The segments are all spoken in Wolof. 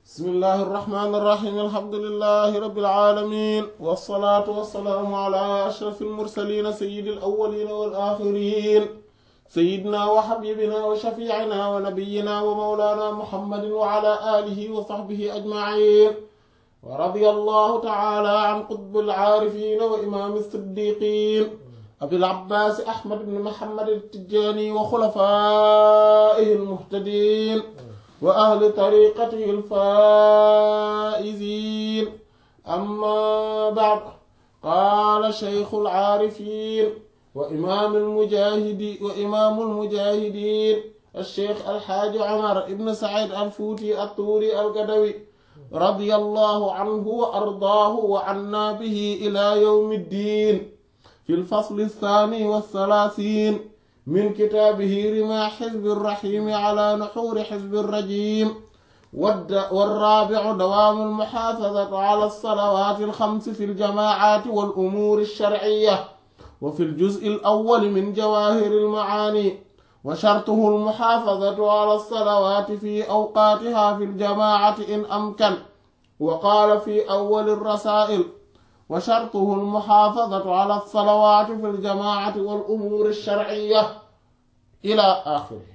bismillahi irrahmani irrahim alhamdulilahi rabilalamin walsalaatu walsalaamu ala ashraf almursalina sayidi alawalina walaxirin sayidina wa xabibina wa shafiicina wa nabiyina wa mawlana muhammadin wa ala alihi wa saxbihi ajmain wa radia allahu taala an qutbi alcaarifina wa imaami siddiqin abil abbaasi ahmad bn muhammad altijani wa xulafaihi almuhtadin wa ahli tariqatihi alfaa'izin amma ba'd qaala shaykhu alcaarifin wa imaam almujaahidi wa imaamu almujaahidiin alsheykh alxaaji Umar ibn Saciid alfuuti attuuri algadawi radiyallahu anhu wa ardaahu wa cannaa bihi ilaa yawmi ddiin fi lfasli alsaani wassalaasiin min kitaabihi rimaa xizbi raxiimi ala nuxuuri xizbi rajiim warraabicu dawaamu almuxaafadati ala alsalawaati alxamsi fi aljamaacaati wal umuuri alsharciyya wa fi aljuz'i alawwali min jawaahiri almacaani wa shartuhu almuxaafadatu ala alsalawaati fi awqaatiha fi aljamaacati in amkan wa qaala fi awwali alrasaa'il wa shartuhu almuxaafadatu ala alsalawaati fi aljamaacati wal umuuri alsharciyya ila axiri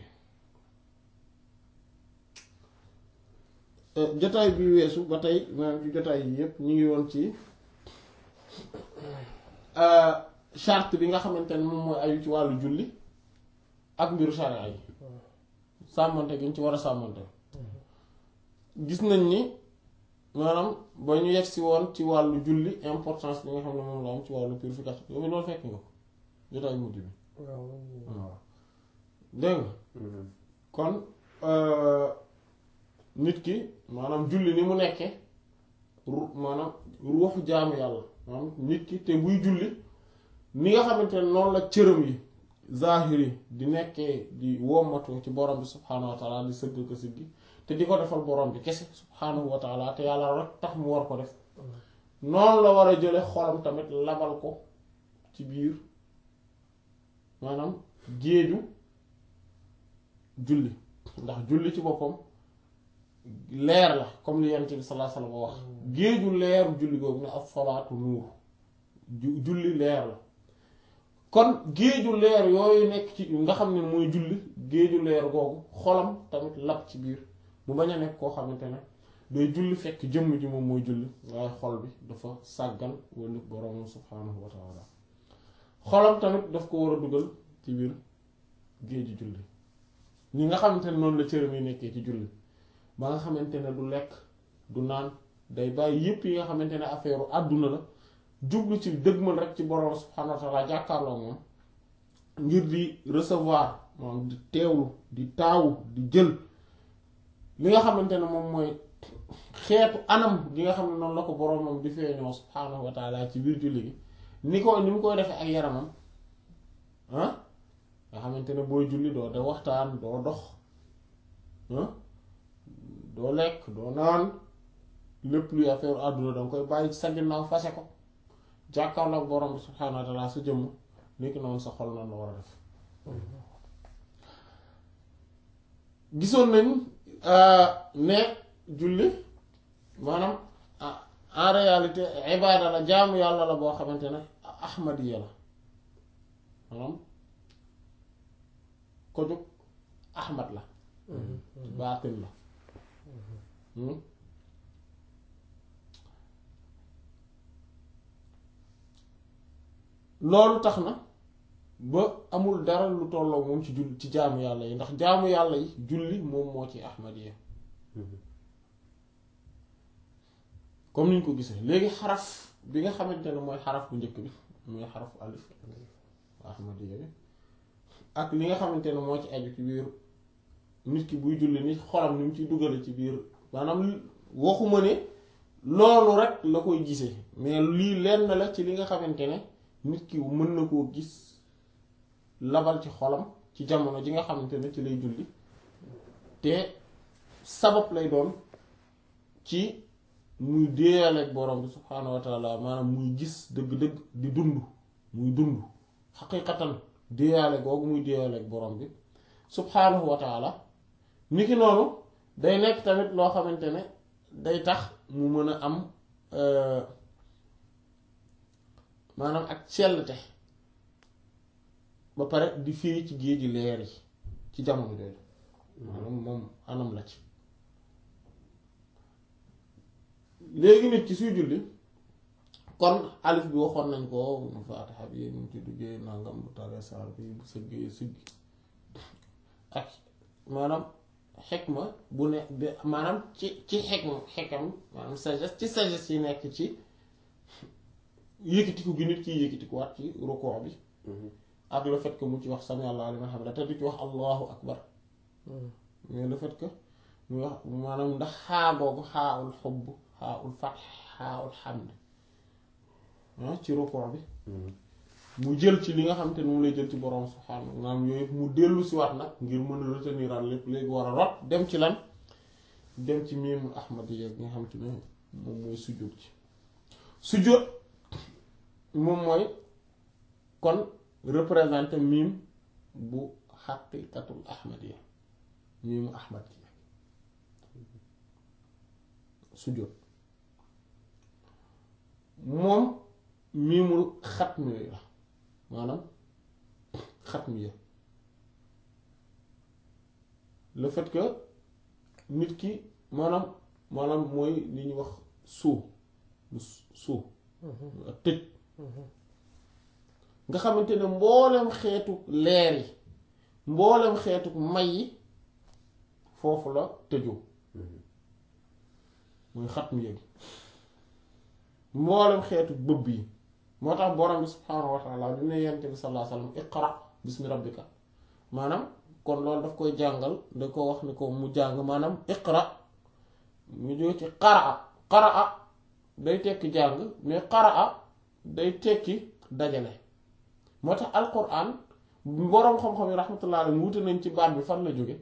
jotaay bi weesu ba tey maanaam ci jotaay yi yépp ñu ngi woon ci charte bi nga xamante ne moom mooy ayu ci wàllu julli ak mbiru sharia yi sàmmante gi ñu ci war a sàmmante gis nañ ni maanaam ba ñu yegg si woon ci wàllu julli importance bi nga xam ne moom la am ci wàllu purification yooyu loolu fekk nga ko jotaay mujj bi waaw dégg nga kon nit ki maanaam julli ni mu nekke ru maanaam ruuxu jaamu yàlla maanaam nit ki te buy julli ni nga xamante ne noonu la cëram yi zahiri di nekkee di wommatoo ci borom bi subhaanahu wa taala di sëgg ko siggi te di ko defal borom bi kese subhaanahu wa taala te yàlla rek tax mu war ko def noonu la war a jële xolam tamit labal ko ci biir maanaam géeju julli ndax julli ci boppam leer la comme li yonent bi sallallahu alayhi wasallam wax géeju leeru julli googu ne as-salaatu nuur julli leer la kon géeju leer yooyu nekk ci nga xam ne mooy julli géeju leer googu xolam tamit lab ci biir mu bañ a nekk koo xamante ne day julli fekk jëmm ji moom mooy julli waaye xol bi dafa sàggan wala boroomam subhaanahu wa taala xolam tamit daf ko war a dugal ci biir géeju julli ñi nga xamante ne noonu la cëram yi nekkee ci julli ba nga xamante ne du lekk du naan day bàyyi yépp yi nga xamante ne affaire àdduna la jublu ci dëgmal rek ci borom subhaanahu wa taala jàkkaarloo moom ngir di recevoir moom di teewlu di taawu di jël li nga xamante ne moom mooy xeetu anam gi nga xam ne noonu la ko boromam di feeñoo subhaanahu wa taala ci biir julli gi ni ko ni mu koy defee ak yaramam ah nga xamante ne booy julli doo de waxtaan doo dox doo lekk doo naan lépp luy affaire àdduna danga koy bàyyi ci sa ginnaaw fase ko jàkkaarloo ak borom bi subhaanahu wa taala sa jëmm nekk noonu sa xol noonu la war a def gisoon nañ ne julli maanaam en réalité ibaada la jaamu yàlla la boo xamante ne ahmadiya la maanaam ko jóg ahmad la baatin la loolu tax na ba amul dara lu tolloo moom ci julli ci jaamu yàlla yi ndax jaamu yàlla yi julli moom moo ci ahmadiya comme ni ñu ko gisee léegi xaraf bi nga xamante ne mooy xaraf bu njëkk bi mooy xarafu alif ahmadiya bi ak li nga xamante ne moo ci aju ci biir nit ki buy julli ni xolam ni mu ciy dugale ci biir maanaam waxuma ne loolu rek la koy gisee mais lii lenn la ci li nga xamante ne nit ki mën na koo gis labal ci xolam ci jamono ji nga xamante ne ci lay julli te sabab lay doon ci muy déeyaleeg borom bi subhaanahu wa taala maanaam muy gis dëgg-dëgg di dund muy dund xaqiiqatan déeyaale googu muy déeyaleeg borom bi subhaanahu wa taala niki noonu day nekk tamit loo xamante ne day tax mu mën a am maanaam ak cellte ba pare di firi ci géeji leer yi ci jamono jooju maanaam moom anam la ci léegi nit ci suy julli kon alif bi waxoon nañ ko mu faatixa bi mu ci duggee nangam bu taree saar bi bu sëggee sëgg ak maanaam xekma bu ne maanaam ci ci xekma xekam maanaam sagesse ci sagesse yi nekk ci yëkkatiku gi nit kiy yëkkatiku waat ci rukoo bi ak le fait que mu ci wax sami Allahu liman hamida te du ci wax allahu akbar mais le fait que mu wax maanaam ndax xaa googu xaaul xubb xaaul fath xaaul xamd ci rukoo bi mu jël ci li nga xam te ne moom lay jël ci borom subhaanahu maanaam yooyu mu dellu si waat nag ngir mën a retenir al lépp léegi war a rot dem ci lan dem ci miimul ahmadiyya gi nga xam te ne moom mooy sujjóot ci sujjóot moom mooy kon représenté miim bu xaqiqatul ahmadiyya miimu ahmadiyya sujjóot moom miimul xatmi la maanaam xatmiya le fait que nit ki maanaam maanaam mooy li ñuy wax suu lu suu ak tëj nga xamante ne mboolem xeetu leer yi mboolem xeetu may yi foofu la tëjoo mooy xatmiya gi mboolem xeetu bëbb yi moo tax borom bi subhaanahu wa taala bi ne yonent bi sallallahu alayhi wa sallam iqra bismi rabbika maanaam kon loolu daf koy jàngal da ko wax ni ko mu jàng maanaam iqra mu jóge ci qaraa qaraa day tekki jàng mais qaraa day tekki dajale moo tax alquran boroom xam-xam yi rahmatullah alayhi wuute nañ ci baat bi fan la jóge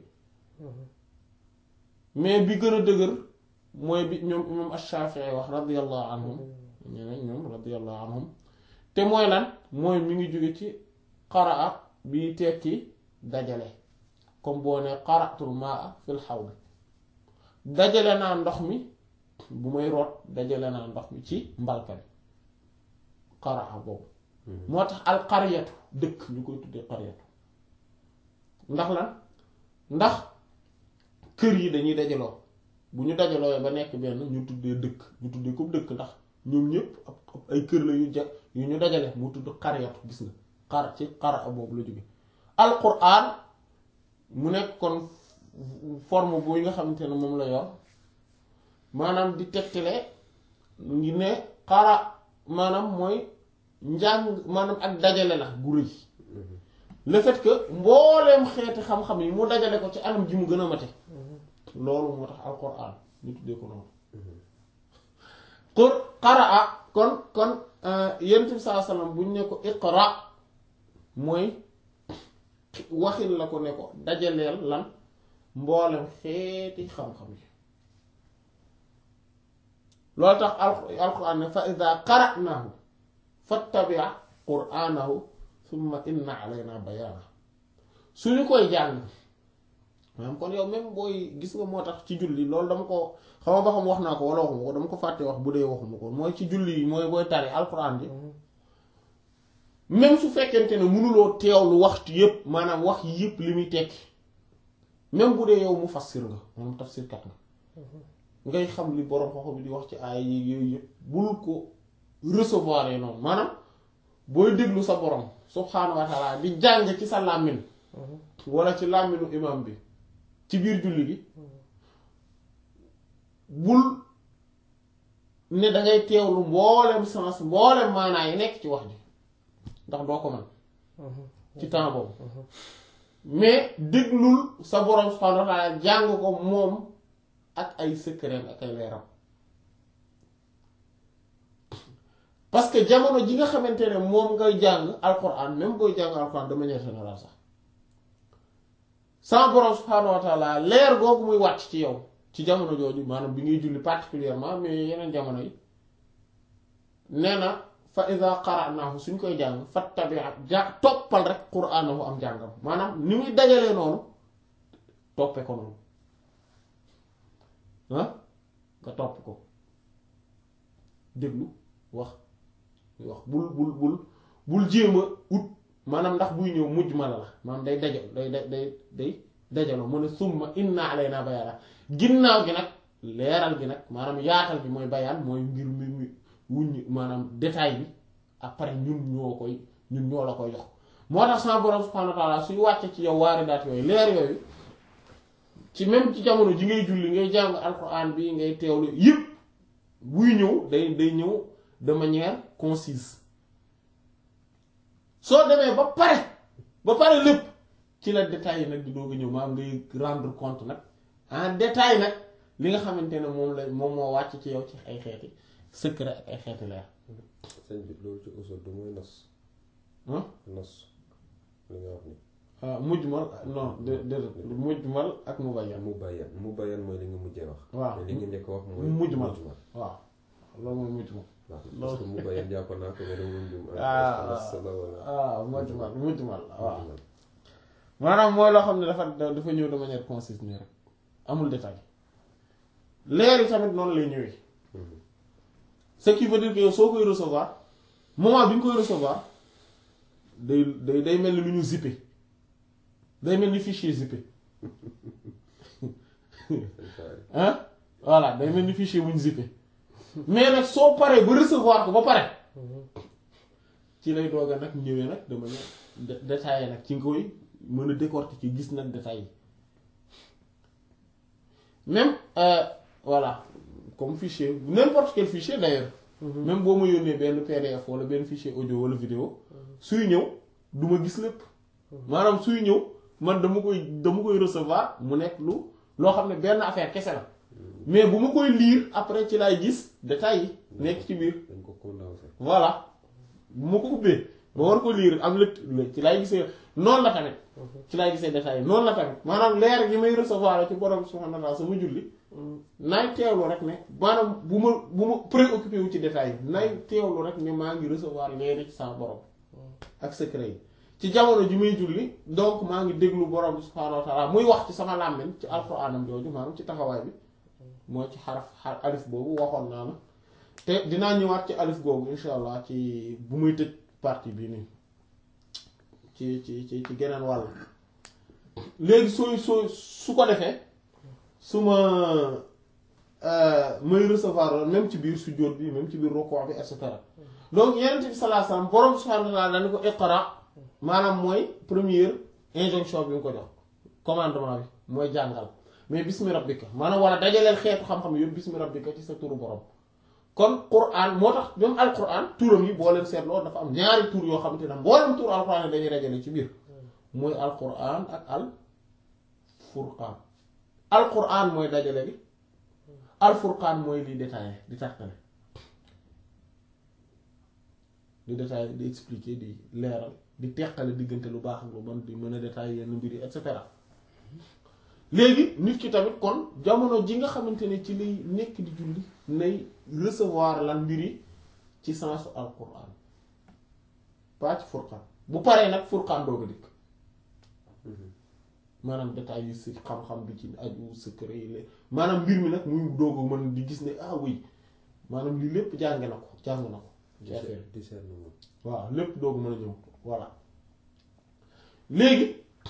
mais bi gën a dëgër mooy bi ñoom imam ash-Shafi'i wax radiyallahu anhum ñeneen ñoom radiyallahu anhum te mooy lan mooy mi ngi jóge ci qaraa bi tekki dajale comme boo ne qara'tul ma'a fil hawd dajale naa ndox mi bu may root dajale naa ndox mi ci mbalka bi qaraa boobu moo tax al qaryatu dëkk ñu koy tuddee qaryatu ndax lan ndax kër yi dañuy dajaloo bu ñu dajaloo ba nekk benn ñu tuddee dëkk ñu tuddee ko dëkk ndax ñoom ñëpp ay kër la yu ja yu ñu dajale mu tudd qaryatu gis nga xar ci qara boobu la jóge alquran mu nekk kon forme bu nga xamante ne moom la yor maanaam di tegtale ngi ne qara maanaam mooy njàng maanaam ak dajale la gu rëy le fait que mbooleem xeeti xam-xam yi mu dajale ko ci anam ji mu gën a mate loolu moo tax alquran ñu tuddee ko noonu pour qaraa kon kon yonent bi saa sallam bu ñu ne ko iqra mooy waxin la ko ne ko dajaleel lan mboolem xeeti xam-xam yi loolu tax alquran ne fa ida qara'nahu fattabi' qur'anahu thumma inna alayna bayana suñu koy jàng maanaam kon yow même booy gis nga moo tax ci julli loolu dama ko xaw ma ba xam wax naa ko wala waxuma ko dama ko fàtte wax bu dee waxuma ko mooy ci julli yi mooy booy tari alquran ji même su fekkente ne mënuloo teewlu waxtu yépp maanaam wax yépp li muy tekki même bu dee yow mu fassir nga maanaam tafsir kat nga ngay xam li borom xoxo bi di wax ci aay yi yooyu yépp bul ko recevoir noonu maanaam booy déglu sa borom subhaanahu wa taala di jàng ci sa làmmiñ wala ci làmminu imam bi ci biir julli gi bul ne dangay teewlu mboolem sens mboolem maanaa yi nekk ci wax ji ndax doo ko mën ci temps boobu mais déglul sa borom subhaanahu wa taala jàng ko moom ak ay secret ak ay leeram parce que jamono ji nga xamante ne moom ngay jàng alquran même booy jàng alquran de manière générale sax sa borom subhaanahu wa taala leer googu muy wàcc ci yow ci jamono jooju maanaam bi ngay julli particulièrement mais yeneen jamono yi nee na fa iza qara'nahu suñ koy jàng fattabi' ja toppal rek qur'anahu am jàngam maanaam ni muy dajalee noonu toppe ko noonu ah nga nga topp ko déglu wax wax bul bul bul bul jéem a ut maanaam ndax buy ñëw mujj ma la la maanaam day daja day day day day dajaloo mu ne summa inna alayna bayaana ginnaaw gi nag leeral gi nag maanaam yaatal gi mooy bayaan mooy ngir mi mi wuññi maanaam détail bi après ñun ñoo koy ñun ñoo la koy jox moo tax sama borom subhanahu wa ta'ala suy wàcce ci yow waari daat yooyu leer yooyu ci même ci jamono ji ngay julli ngay jàng alquran bi ngay teewlu yëpp buy ñëw day day ñëw de manière concise soo demee ba pare ba pare lépp ci la détail yi nag di doog a ñëw maanaam ngay rendre compte nag en détail nag li nga xamante ne moom la moom moo wàcc ci yow ci ay xeeti secret ak ay xeeti leer sëñ bi loolu ci usul du mooy nos ah nos li nga wax ni ah mujmal non de de mujmal ak mubayyan mu bayyan mu bayyan mooy li nga mujjee wax waaw mais li nga njëkk a wax mooy mujmal. mujmal waaw loolu mooy mujmal waaw parce que mu bayyan jàpp naa ko mais dama jum Ah, nos la wala ah mujmal mujmal waaw mujmal. maanaam mooy loo xam ne dafa dafa ñëw de manière concise nii rek amul détail leer yi tamit noonu lay ñëwee Mhm. ce qui veut dire que yow soo koy recevoir moment bi nga koy recevoir day day day mel ni lu ñu zippé day mel ni fichier zippé ah voilà day mel ni fichier bu ñu zippé mais nag soo paree ba recevoir ko ba pare ci lay doog a nag ñëwee nag de manière dé- détaillée nag ci nga koy mën a décortiquer ci gis nag détail yi même euh, voilà comme fichier n'importe quel fichier d'ailleurs même boo ma yónnee benn PDF wala benn fichier audio wala vidéo suy ñëw du ma gis lépp maanaam suy ñëw man dama koy dama koy recevoir mu nekk lu loo xam ne benn affaire kese la mais bu ma koy lire après ci laay gis détails yi nekk ci biir dañ ko condensé voilà bu ma ko ubbee ba war ko lire am lët ci laay gisee noonu la tamit ci laay gisee détails yi noonu la tamit maanaam leer gi may recevoir ci borom subhanahu wa ta'ala sama julli naay teewlu rek ne maanaam bu ma bu ma préoccupé wu ci détails yi naay teewlu rek ne maa ngi recevoir leeri ci sama borom ak secret yi ci jamono ji muy julli donc maa ngi déglu borom bi subhanahu wa ta'ala muy wax ci sama làmmiñ ci alxuraanam jooju maanaam ci taxawaay bi moo ci xaraf xar alif boobu waxoon naa la te dinaa ñëwaat ci alif googu insha allah ci bu muy tëj partie bi nii ci ci ci ci geneen wàll léegi sooy sooy su ko defee su ma may recevoir loolu même ci biir sujjóot bi même ci biir rukuu bi et cetera donc yeneen bi sallallahu alayhi wasallam borom subhanahu wa ta'ala dañu ko iqra maanaam mooy première injonction bi nga ko jox commandement bi mooy jàngal mais bismi rabbika maanaam wala dajaleel xeetu xam-xam yëpp bismi rabbika ci sa turu borom kon Qur'an moo tax même al Qur'an turam yi boo leen seetloo dafa am ñaari tur yoo xamante ne mboolem tur al Qur'an yi dañuy dajale ci biir mooy al Qur'an ak al Furqan al Qur'an mooy dajale gi al Furqan mooy li détaillé di tàqale di détaillé di expliquer di leeral di teqale diggante lu baax ak lu bon di mën a détaillé yenn mbir yi et cetera léegi nit ki tamit kon jamono ji nga xamante ne ci lay nekk di julli nay recevoir lan mbir yi ci sensu alquran pas ci furqan bu paree nag furqan dooga dikk maanaam détails yi si xam-xam bi ci aju secret yi la maanaam mbir mi nag muy doog a mën di gis ne ah oui maanaam lii lépp jànge na ko jàng na ko ci affaire yi discernement waaw lépp doogu mën a ñëw voilà léegi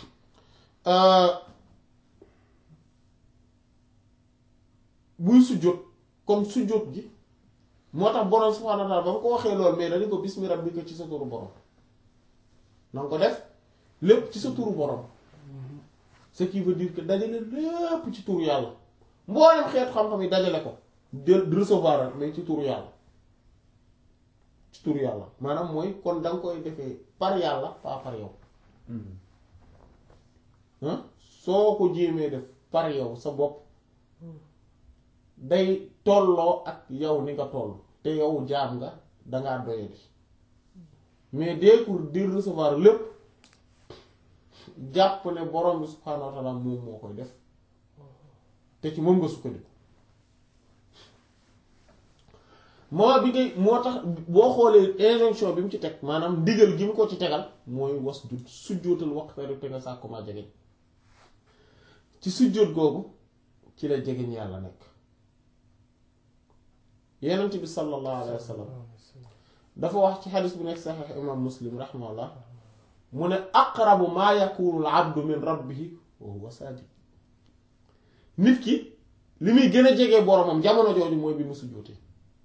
buy sujjóot kon sujjóot gi moo tax borom subhaanahu wa ta'aala ba mu ko waxee loolu mais dañu ko bismi rabbika ci sa turu borom na nga ko def lépp ci sa turu borom ce qui veut dire que dajale lépp ci turu yàlla mboolem xeetu xam-xam yi dajale ko de recevoir rek mais ci turu yàlla ci turu yàlla maanaam mooy kon da nga koy defee par yàlla pas par yow ah soo ko jéemee def par yow sa bopp day tolloo ak yow ni nga toll te yow jaam nga dangaa doyadi mais dès pour di recevoir lépp jàpp ne borom bi subhaanahu wa ta'ala moom moo koy def te ci moom nga sukkandiku moo bi ngay moo tax boo xoolee injonction bi mu ci teg maanaam ndigal gi mu ko ci tegal mooy was du sujjóotal waqtari te nga sàkku maa jegeñ ci sujjóot googu ci la jegeñ yàlla nekk yenent bi sallallahu alayhi wa sallam dafa wax ci xadis bu nekk saxiix imam muslim rahimahullah mu ne aqrabu maa yakunu al abdu min rabbihi wa huwa saajid nit ki li muy gën a jege boromam jamono jooju mooy bi mu sujjóotee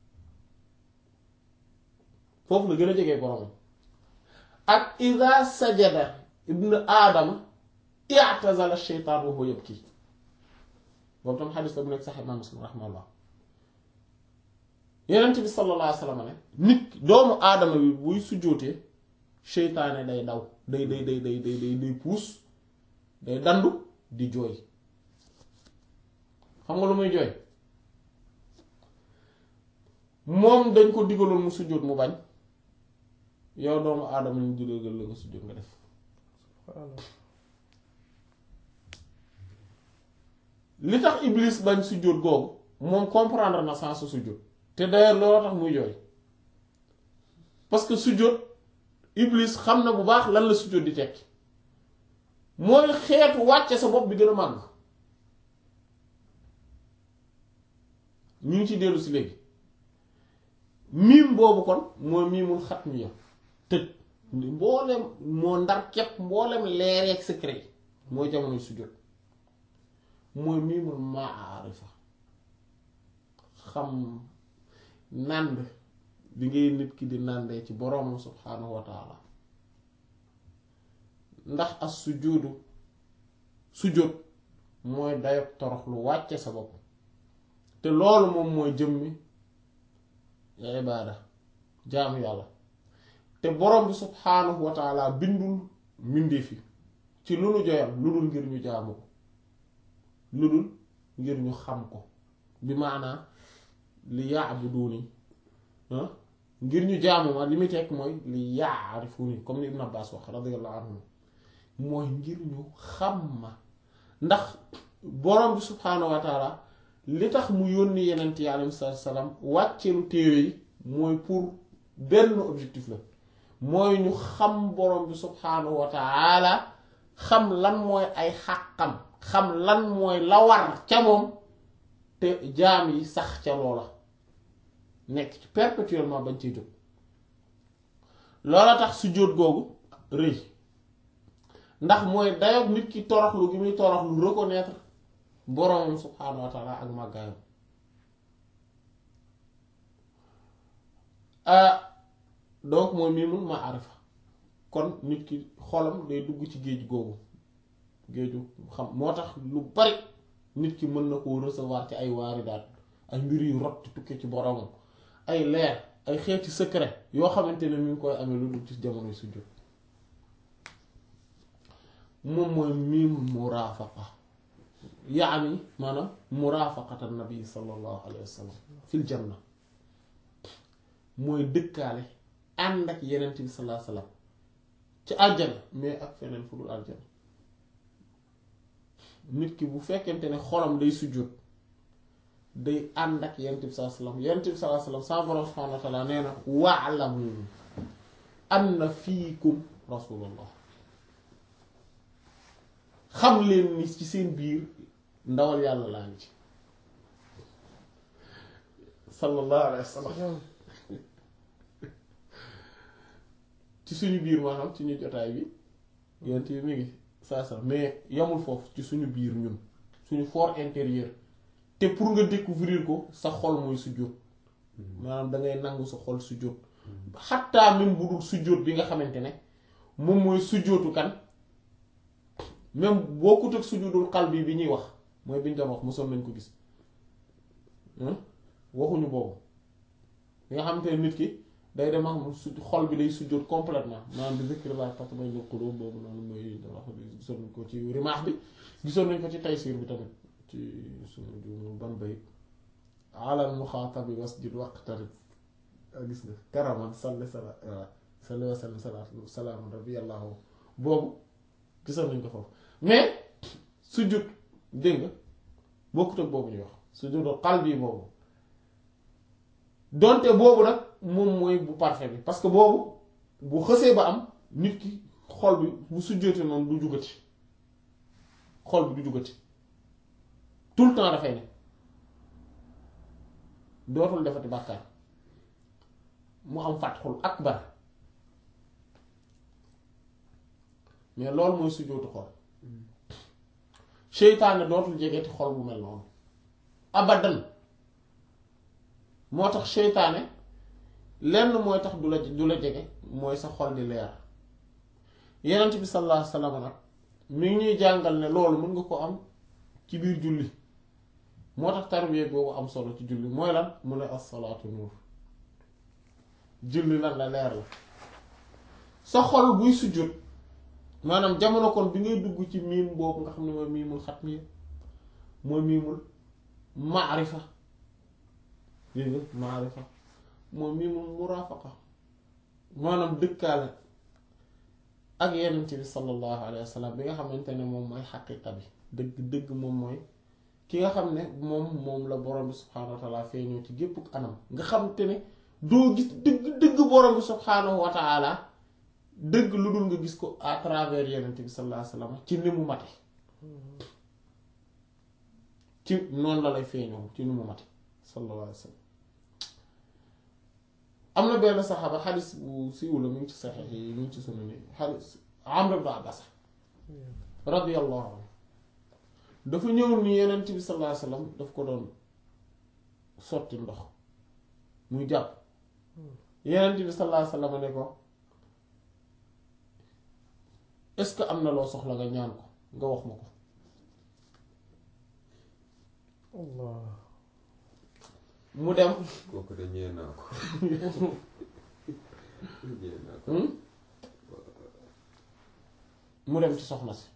foofu la gën a jege boromam ak ida sajada ibnu aadama i'tazala sheytaan wa huwa yabki boobu tam xadis la bu nekk sax imaam muslim rahimahullah yenent bi sallallahu alayhi wa sallam ne nit doomu aadama bi buy sujjóotee sheytaane day daw day day day day day day day puus day dandu di jooy xam nga lu muy jooy moom dañ ko digaloon mu sujjóot mu bañ yow doomu aadama ñu digal la nga sujjóot nga def li tax iblis bañ sujjóot googu moom comprendre na sens su sujjóot te d'ailleurs looloo tax muy jooy parce que sujjóot iblis xam na bu baax lan la sujjóot di tekki mooy xeetu wàcce sa bopp bi gën a màgg ñu ngi ci dellu si léegi miim boobu kon mooy miimul xat mi ya tëj mboolem moo ndar képp mboolem leereeg secret yi mooy jamonoy sujjóot mooy miimul maarifa xam nànd bi ngay nit ki di nàndee ci boroomam subhaanahu wa taala ndax as sujjóotu sujjóot mooy dayob torox lu wàcce sa bopp te loolu moom mooy jëmmi ibaada jaamu yàlla te borom bi subhaanahu wa taala bindul mbindeef yi ci lu nu joyal lu dul ngir ñu jaamu ko lu dul ngir ñu xam ko bi maanaa li yaabuduni ngir ñu jaamu ma li muy tekk mooy li yaarifuni comme ni Ibn Abbas wax radiyallahu anhu mooy ngir ñu xam ma ndax borom bi subhaanahu wa taala li tax mu yónni yenent yi alayhi salaatu salaam wàcceelu téere yi mooy pour benn objectif la mooy ñu xam borom bi subhaanahu wa taala xam lan mooy ay xàqam xam lan mooy la war ca moom te jaam yi sax ca loola nekk ci perpétuellement bañ ciy jóg loola tax sujjóot googu rëy ndax mooy dayoog nit ki toroxlu gi muy toroxlu reconnaître boroomam subhaanahu wa taala ak màggaayam donc mooy mii mun ma arifa kon nit ki xolam day dugg ci géej googu géeju xam moo tax lu bari nit ki mën na koo recevoir ci ay waaridaat ay mbir yu rot ci tukkee ci boroomam ay leer ay xeeti secret yoo xamante ne mi ngi koy amee lu dul ci jamonoy sujjóot moom mooy miimul muraafaqa yaani maanaam muraafaqata nabi sallallahu alayhi wa sallam fil janna mooy dëkkaale ànd ak yenent bi sallallahu alayhi wa sallam ci àjjana mais ak feneen fu dul àjjana nit ki bu fekkente ne xolam day sujjóot day ànd ak yenent bi sallallahu alayhi wa sallam yenent bi sallallahu alayhi wa sallam sa borom subhanahu wa taala nee na wa'lamu anna fiikum rasulullah xam leen ni ci seen biir ndawal yàlla laa ngi ci sallallahu alayhi wa sallam ci suñu biir maanaam ci ñu jotaay bi yent bi mi ngi saa saa mais yamul foofu ci suñu biir ñun suñu fort intérieur te pour nga découvrir ko sa xol mooy sujjóot maanaam dangay nangu sa xol sujjóot xattaa même bu dul sujjóot bi nga xamante ne moom mooy sujjóotu kan même bokkut ak sujjóotul qalbi bi ñuy wax mooy bi ñu doon wax mosoon nañ ko gis waxuñu boobu bi nga xamante ne nit ki day dem ak su xol bi day sujjóot complètement maanaam di zikrillah tatma'innul qulub boobu noonu mooy wax gisoon nañ ko ci rimaax bi gisoon nañ ko ci taysiir bi tamit ci suñu ju ban bayit alal muxaatabi wasjud waqtarib gis nga karaman salli sala salli wa sallim salaatu salaamu rabbiyallahu boobu gisoon nañ ko foofu mais sujjóot dégg nga bokkut ak boobu ñuy wax sujjóotul qalbi boobu donte boobu nag moom mooy bu parfait bi parce que boobu bu xësee ba am nit ki xol bi bu sujjóotee noonu du jugati xol bi du jugati tout le temps dafay ne dootul defati bàkkaar mu am fatxul akbar mais loolu mooy sujjóotu xol seytaane dootul jegeeti xol bu mel noonu abadan moo tax seytaane lenn mooy tax du la du la jege mooy sa xol di leer yenent bi sallallahu alayhi wasallam nag mi ngi ñuy jàngal ne loolu mën nga ko am ci biir julli moo tax tarbiya boobu am solo ci julli mooy lan mu ne as-salaatu nuur julli lan la leer la sa xol buy sujjóot maanaam jamono kon bi ngay dugg ci miim boobu nga xam ne mooy miimul xatmiya mooy miimul maarifa dégg nga maarifa mooy miimul muraafaqa maanaam dëkkaale ak yenent bi sallallahu alayhi wa sallam bi nga xamante ne moom mooy xaqiqa bi dëgg dëgg moom mooy ki nga xam ne moom moom la borom bi subhaanahu wa taala feeñoo ci gépp anam nga xam te ne doo gis dëgg dëgg borom bi subhaanahu wa taala dëgg lu dul nga gis ko à travers yenent bi sallallahu alayhi wa sallam ci ni mu mate ci noonu la lay feeñoo ci ni mu mate sallallahu alayhi wa sallam am na benn saxaaba xadis bu siiw la mu ngi ci saxiix yi mu ngi ci sunan yi xadis Amr ibn Abbas radiyallahu anhu dafa ñëw ni yenent bi sallallahu alayhi wasallam daf ko doon sotti ndox muy jàpp yenent bi sallallahu alayhi wasallam ne ko est-ce que am na loo soxla nga ñaan ko nga wax ma ko Allah mu dem kooku de ñee naa ko ñee naa ko hmm? mu dem ci soxna si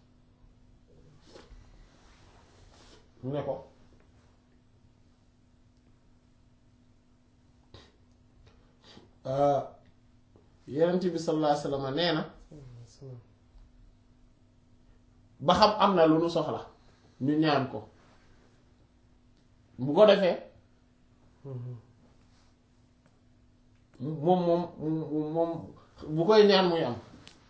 mu ne ko yenent bi sallallahu alayhi wasallam nee na ba xam am na lu nu soxla ñu ñaan ko bu ko defee moom moom moom bu koy ñaan muy am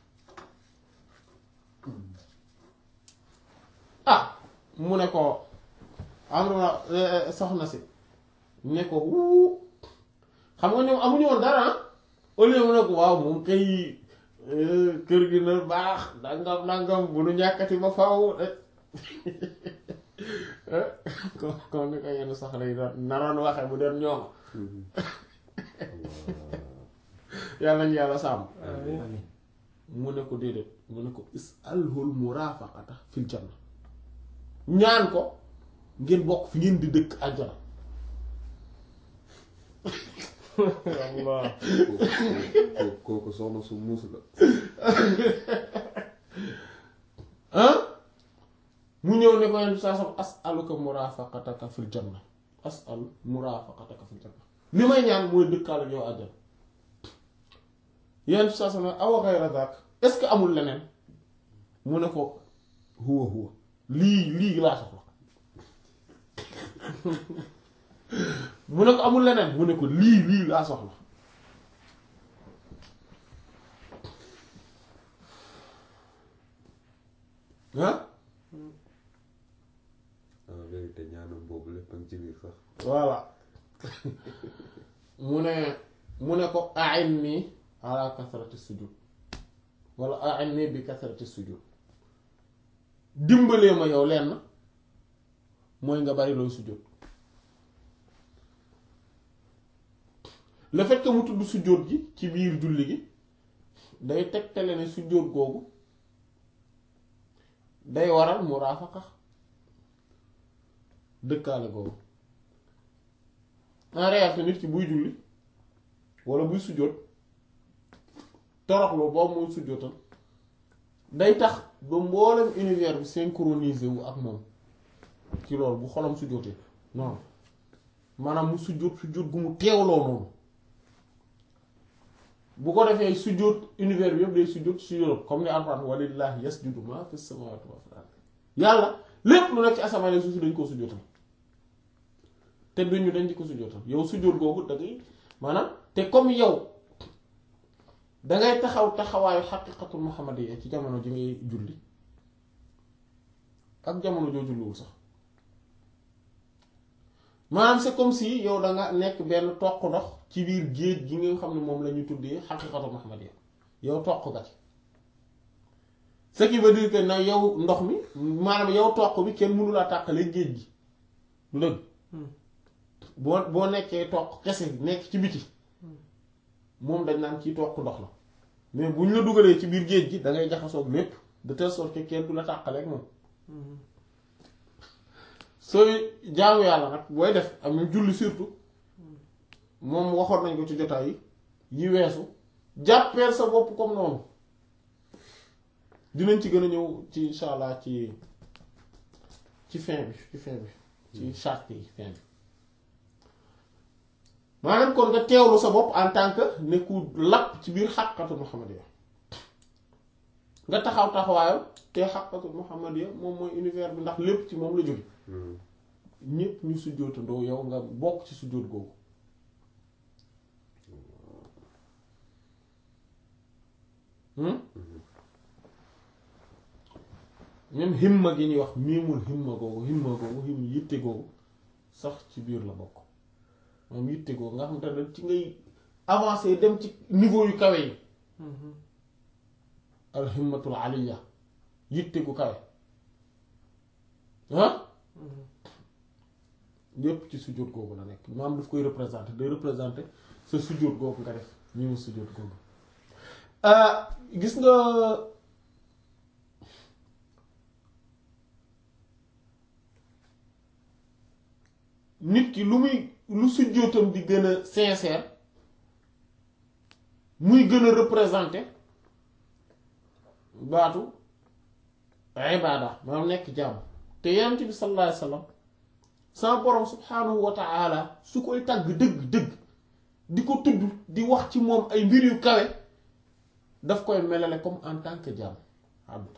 ah mu ne ko am na soxna si ne ko wuu xam nga ñoom amuñu woon dara au lieu mu ne ko waaw moom kay kër gi na baax nangam nangam bu nu ñàkkati ba faw kon kon ni ko yenn soxla yi doon naroon waxe bu doon ñoom yàlla ñu yàlla sàmm amiin mu ne ko déedéet mu ne ko is'alhul murafaqata fil janna ñaan ko ngeen bokk fi ngeen di dëkk àjjana Allah kooku kooku soxna su muus la ah mu ñëw ne ko yenn saa sam as'aluka murafaqataka fil janna as'al murafaqataka fil janna li may ñaan mooy dëkkaale yow àjjana yenn saa sam ne awa ghayra dhak est-ce que amul leneen mu ne ko huwa huwa lii lii laa soxla mu ne ko amul leneen mu ne ko lii lii laa soxla ah en vérité ñaanam boobu lépp a ngi ci biir sax voilà mu ne mu ne ko a'inni ala kasrati sujud wala a'inni bi kasrati sujud dimbalee ma yow lenn mooy nga bari looy sujud le fait que mu tudd sujud gi ci biir julli gi day tegtale ne sujud googu day waral muraafaqa dëkkaale googu en réalité nit ki buy julli wala buy sujjóot toroxlu boobu muy sujjóotal day tax ba mboolem univers bi synchronisé wu ak moom ci loolu bu xolam sujjóotee non maanaam mu sujjóot sujjóot gu mu teewloo noonu bu ko defee sujjóot univers bi yëpp day sujjóot sujjóot comme ni Alxuraan walillahi yasjudu ma fi samawati wa fil ardi yàlla lépp lu nekk ci asamaan suuf si dañ koo sujjóotal te duñu dañ di ko sujjóotal yow sujjóot googu da ngay maanaam te comme yow dangay taxaw taxawaayu xaqiqatul muhammadiyya ci jamono ji ngay julli ak jamono joo julliwul sax maanaam c'est comme si yow da nga nekk benn toq ndox ci biir géej gi nga xam ne moom la ñu tuddee xaqiqatu muhammadiyya yow toq nga ci ce qui veut dire que nag yow ndox mi maanaam yow toq bi kenn mënu laa tàqale géej gi du dëgg boo boo nekkee toq kese nekk ci biti moom dañ naan ciy toq ndox la mais bu ñu la dugalee ci biir géej gi da ngay jaxasoog lépp de telle sorte que kenn du la tàqaleeg moom sooy jaamu yàlla nag booy def am na julli surtout moom waxoon nañ ko ci jotaay yi yi weesu jàppeel sa bopp comme noonu dinañ ci gën a ñëw ci insha allah ci ci fin bi ci fin bi ci charte yi fin bi maanaam kon nga teewlu sa bopp en tant que nekku lapp ci biir xàqatu muhammadiya nga taxaw taxawaayam te xàqatu muhammadiya moom mooy univers bi ndax lépp ci moom la jóge ñépp ñu sujjóotandoo yow nga bokk ci sujjóot googu hmm même himma gi ñuy wax miimul himma googu himma googu him yitte googu sax ci biir la bokk moom yitte googu nga xam te ne ci ngay avancer dem ci niveau yu kawe yi al himmatul aliya yitte gu kawe ah yépp ci sujjóot googu la nekk maam daf koy représenter day représenter sa sujjóot googu nga def ñu mu sujjóot googu gis nga nit ki lu muy lu sujjóotam di gën a sincère muy gën a représenter baatu ibaada maanaam nekk jàmm te yonent bi sallallahu alayhi wasallam sama borom subhaanahu wa ta'ala su koy tàgg dëgg dëgg di ko tudd di wax ci moom ay mbir yu kawe daf koy melale comme en tant que jaam abd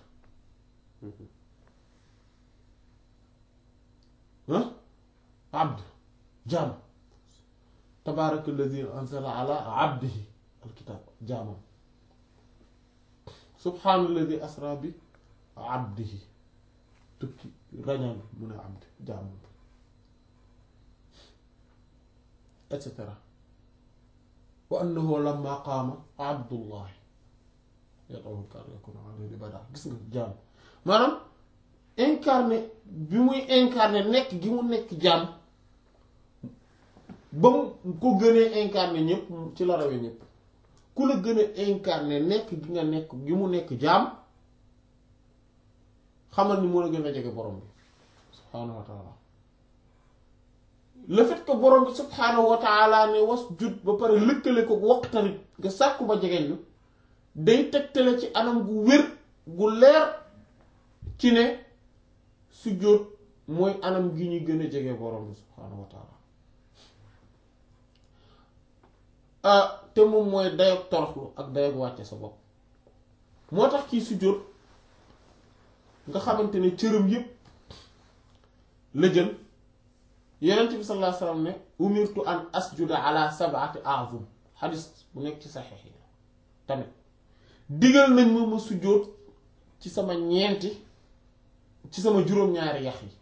ah abd jaam tabaaraka allazi anzala ala abdihi alkitab jaamam subhaana allazi asra bi abdihi tukki rañaan mu ne abd jaamam et cetera wa annahu lamma qaama abdullahi yad'uhu kaana yakunu alayhi bada gis nga jaam maanaam incarné bi muy incarné nekk gi mu nekk jaam ba mu ko gënee incarné ñëpp ci la rawee ñëpp ku la gën a incarné nekk gi nga nekk gi mu nekk jaam xamal ni moo la gën a jege borom bi subhaanahu wa taala le fait que borom bi subhaanahu wa taala ne wasjud ba pare lëkkale ko waqtarit nga sàkku ba jegeñ lu day tegtale ci anam gu wér gu leer ci ne sujjóot mooy anam gi ñuy gën a jege borom bi subhaanahu wa taala te moom mooy dayog toroxlu ak dayog wàcce sa bopp moo tax kii sujjóot nga xamante ne cëram yépp la jël yonent bi sallallahu alayhi wasallam ne umirtu an asjuda ala sab'ati a'zum xadis bu nekk ci saxiix yi tamit digal nañ ma ma sujjóot ci sama ñeenti ci sama juróom-ñaari yax yi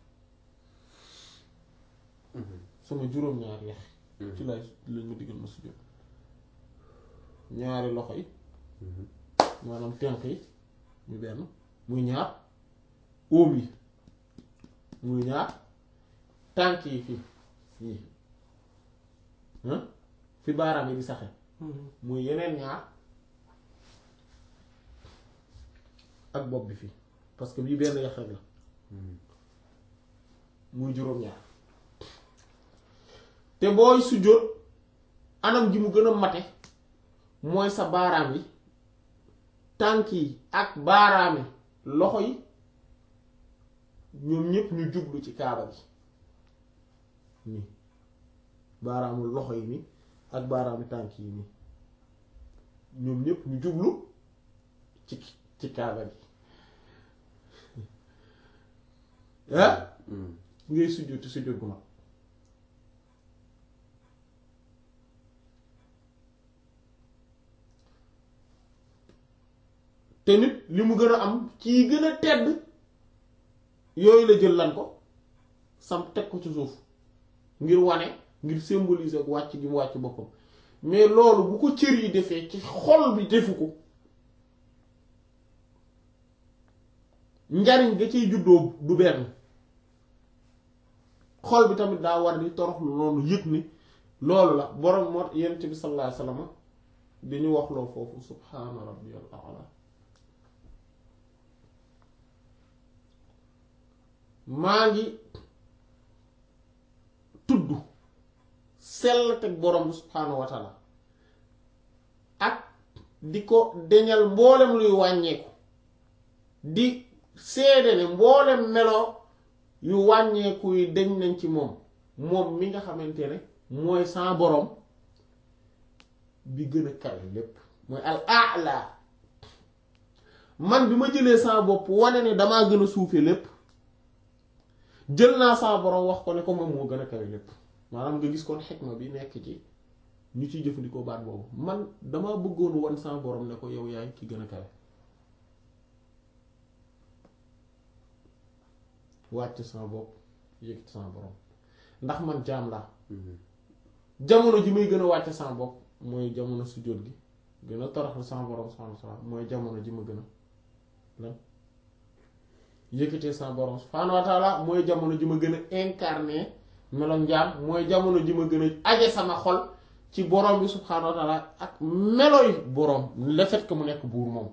sama juróom-ñaari yax yi ci lay lañ ma digal ma sujjóot ñaari loxo yi maanaam tenk yi muy benn muy ñaar óom yi muy ñaar tànk yi fii fii fi baaraam yi di saxe muy yeneen ñaar ak bopp bi fii parce que bii benn yax rek la muy juróom-ñaar te booy sujjóot anam gi mu gën a mate mooy sa baaraam yi tànk yi ak baaraami loxo yi ñoom ñépp ñu jublu ci kaaba gi nii baaraamu loxo yi nii ak baaraami tànk yi nii ñoom ñépp ñu jublu ci ci kaaba gi ah ngay sujjóoti sujjóot gu mag te nit li mu gën a am ci gën a tedd yooyu la jël lan ko sam teg ko ci suuf ngir wane ngir symboliser ak wàcc gi mu wàcc boppam mais loolu bu ko cër yi defee ci xol bi defu ko njariñ ga ciy juddoo du benn xol bi tamit daa war di toroxlu noonu yëg ni loolu la borom moo yonent bi sallallahu alayhi wasallam di ñu wax loo foofu subhaana rabbiyal a'la maa ngi tudd sell teg borom bi subhaanahu wa taala ak di ko deñal mboolem luy wàññeeku di seede ne mboolem melo yu wàññeeku yi deñ nañ ci moom moom mi nga xamante ne mooy sa borom bi gën a kawe lépp mooy al a'la man bi ma jëlee sa bopp wane ne damaa gën a suufe lépp jël naa sa borom wax ko ne ko moom moo gën a kawe lépp maanaam nga gis kon xikma bi nekk ci ñu ciy jëfandikoo baat boobu man dama bëggoon wan sa borom ne ko yow yaay ki gën a kawe wàcc sama bopp yëg sama borom ndax man jaam laa jamono ji may gën a wàcc sama bopp mooy jamono sujjóot gi gën a toroxlu sama borom subhaanahu wa ta'ala mooy jamono ji ma gën a lan yëkkatee sama borom subhaanahu wa ta'ala mooy jamono ji ma gën a incarné melo njaam mooy jamono ji ma gën a aje sama xol ci borom bi subhaanahu wa ta'ala ak meloy borom le fait que mu nekk buur moom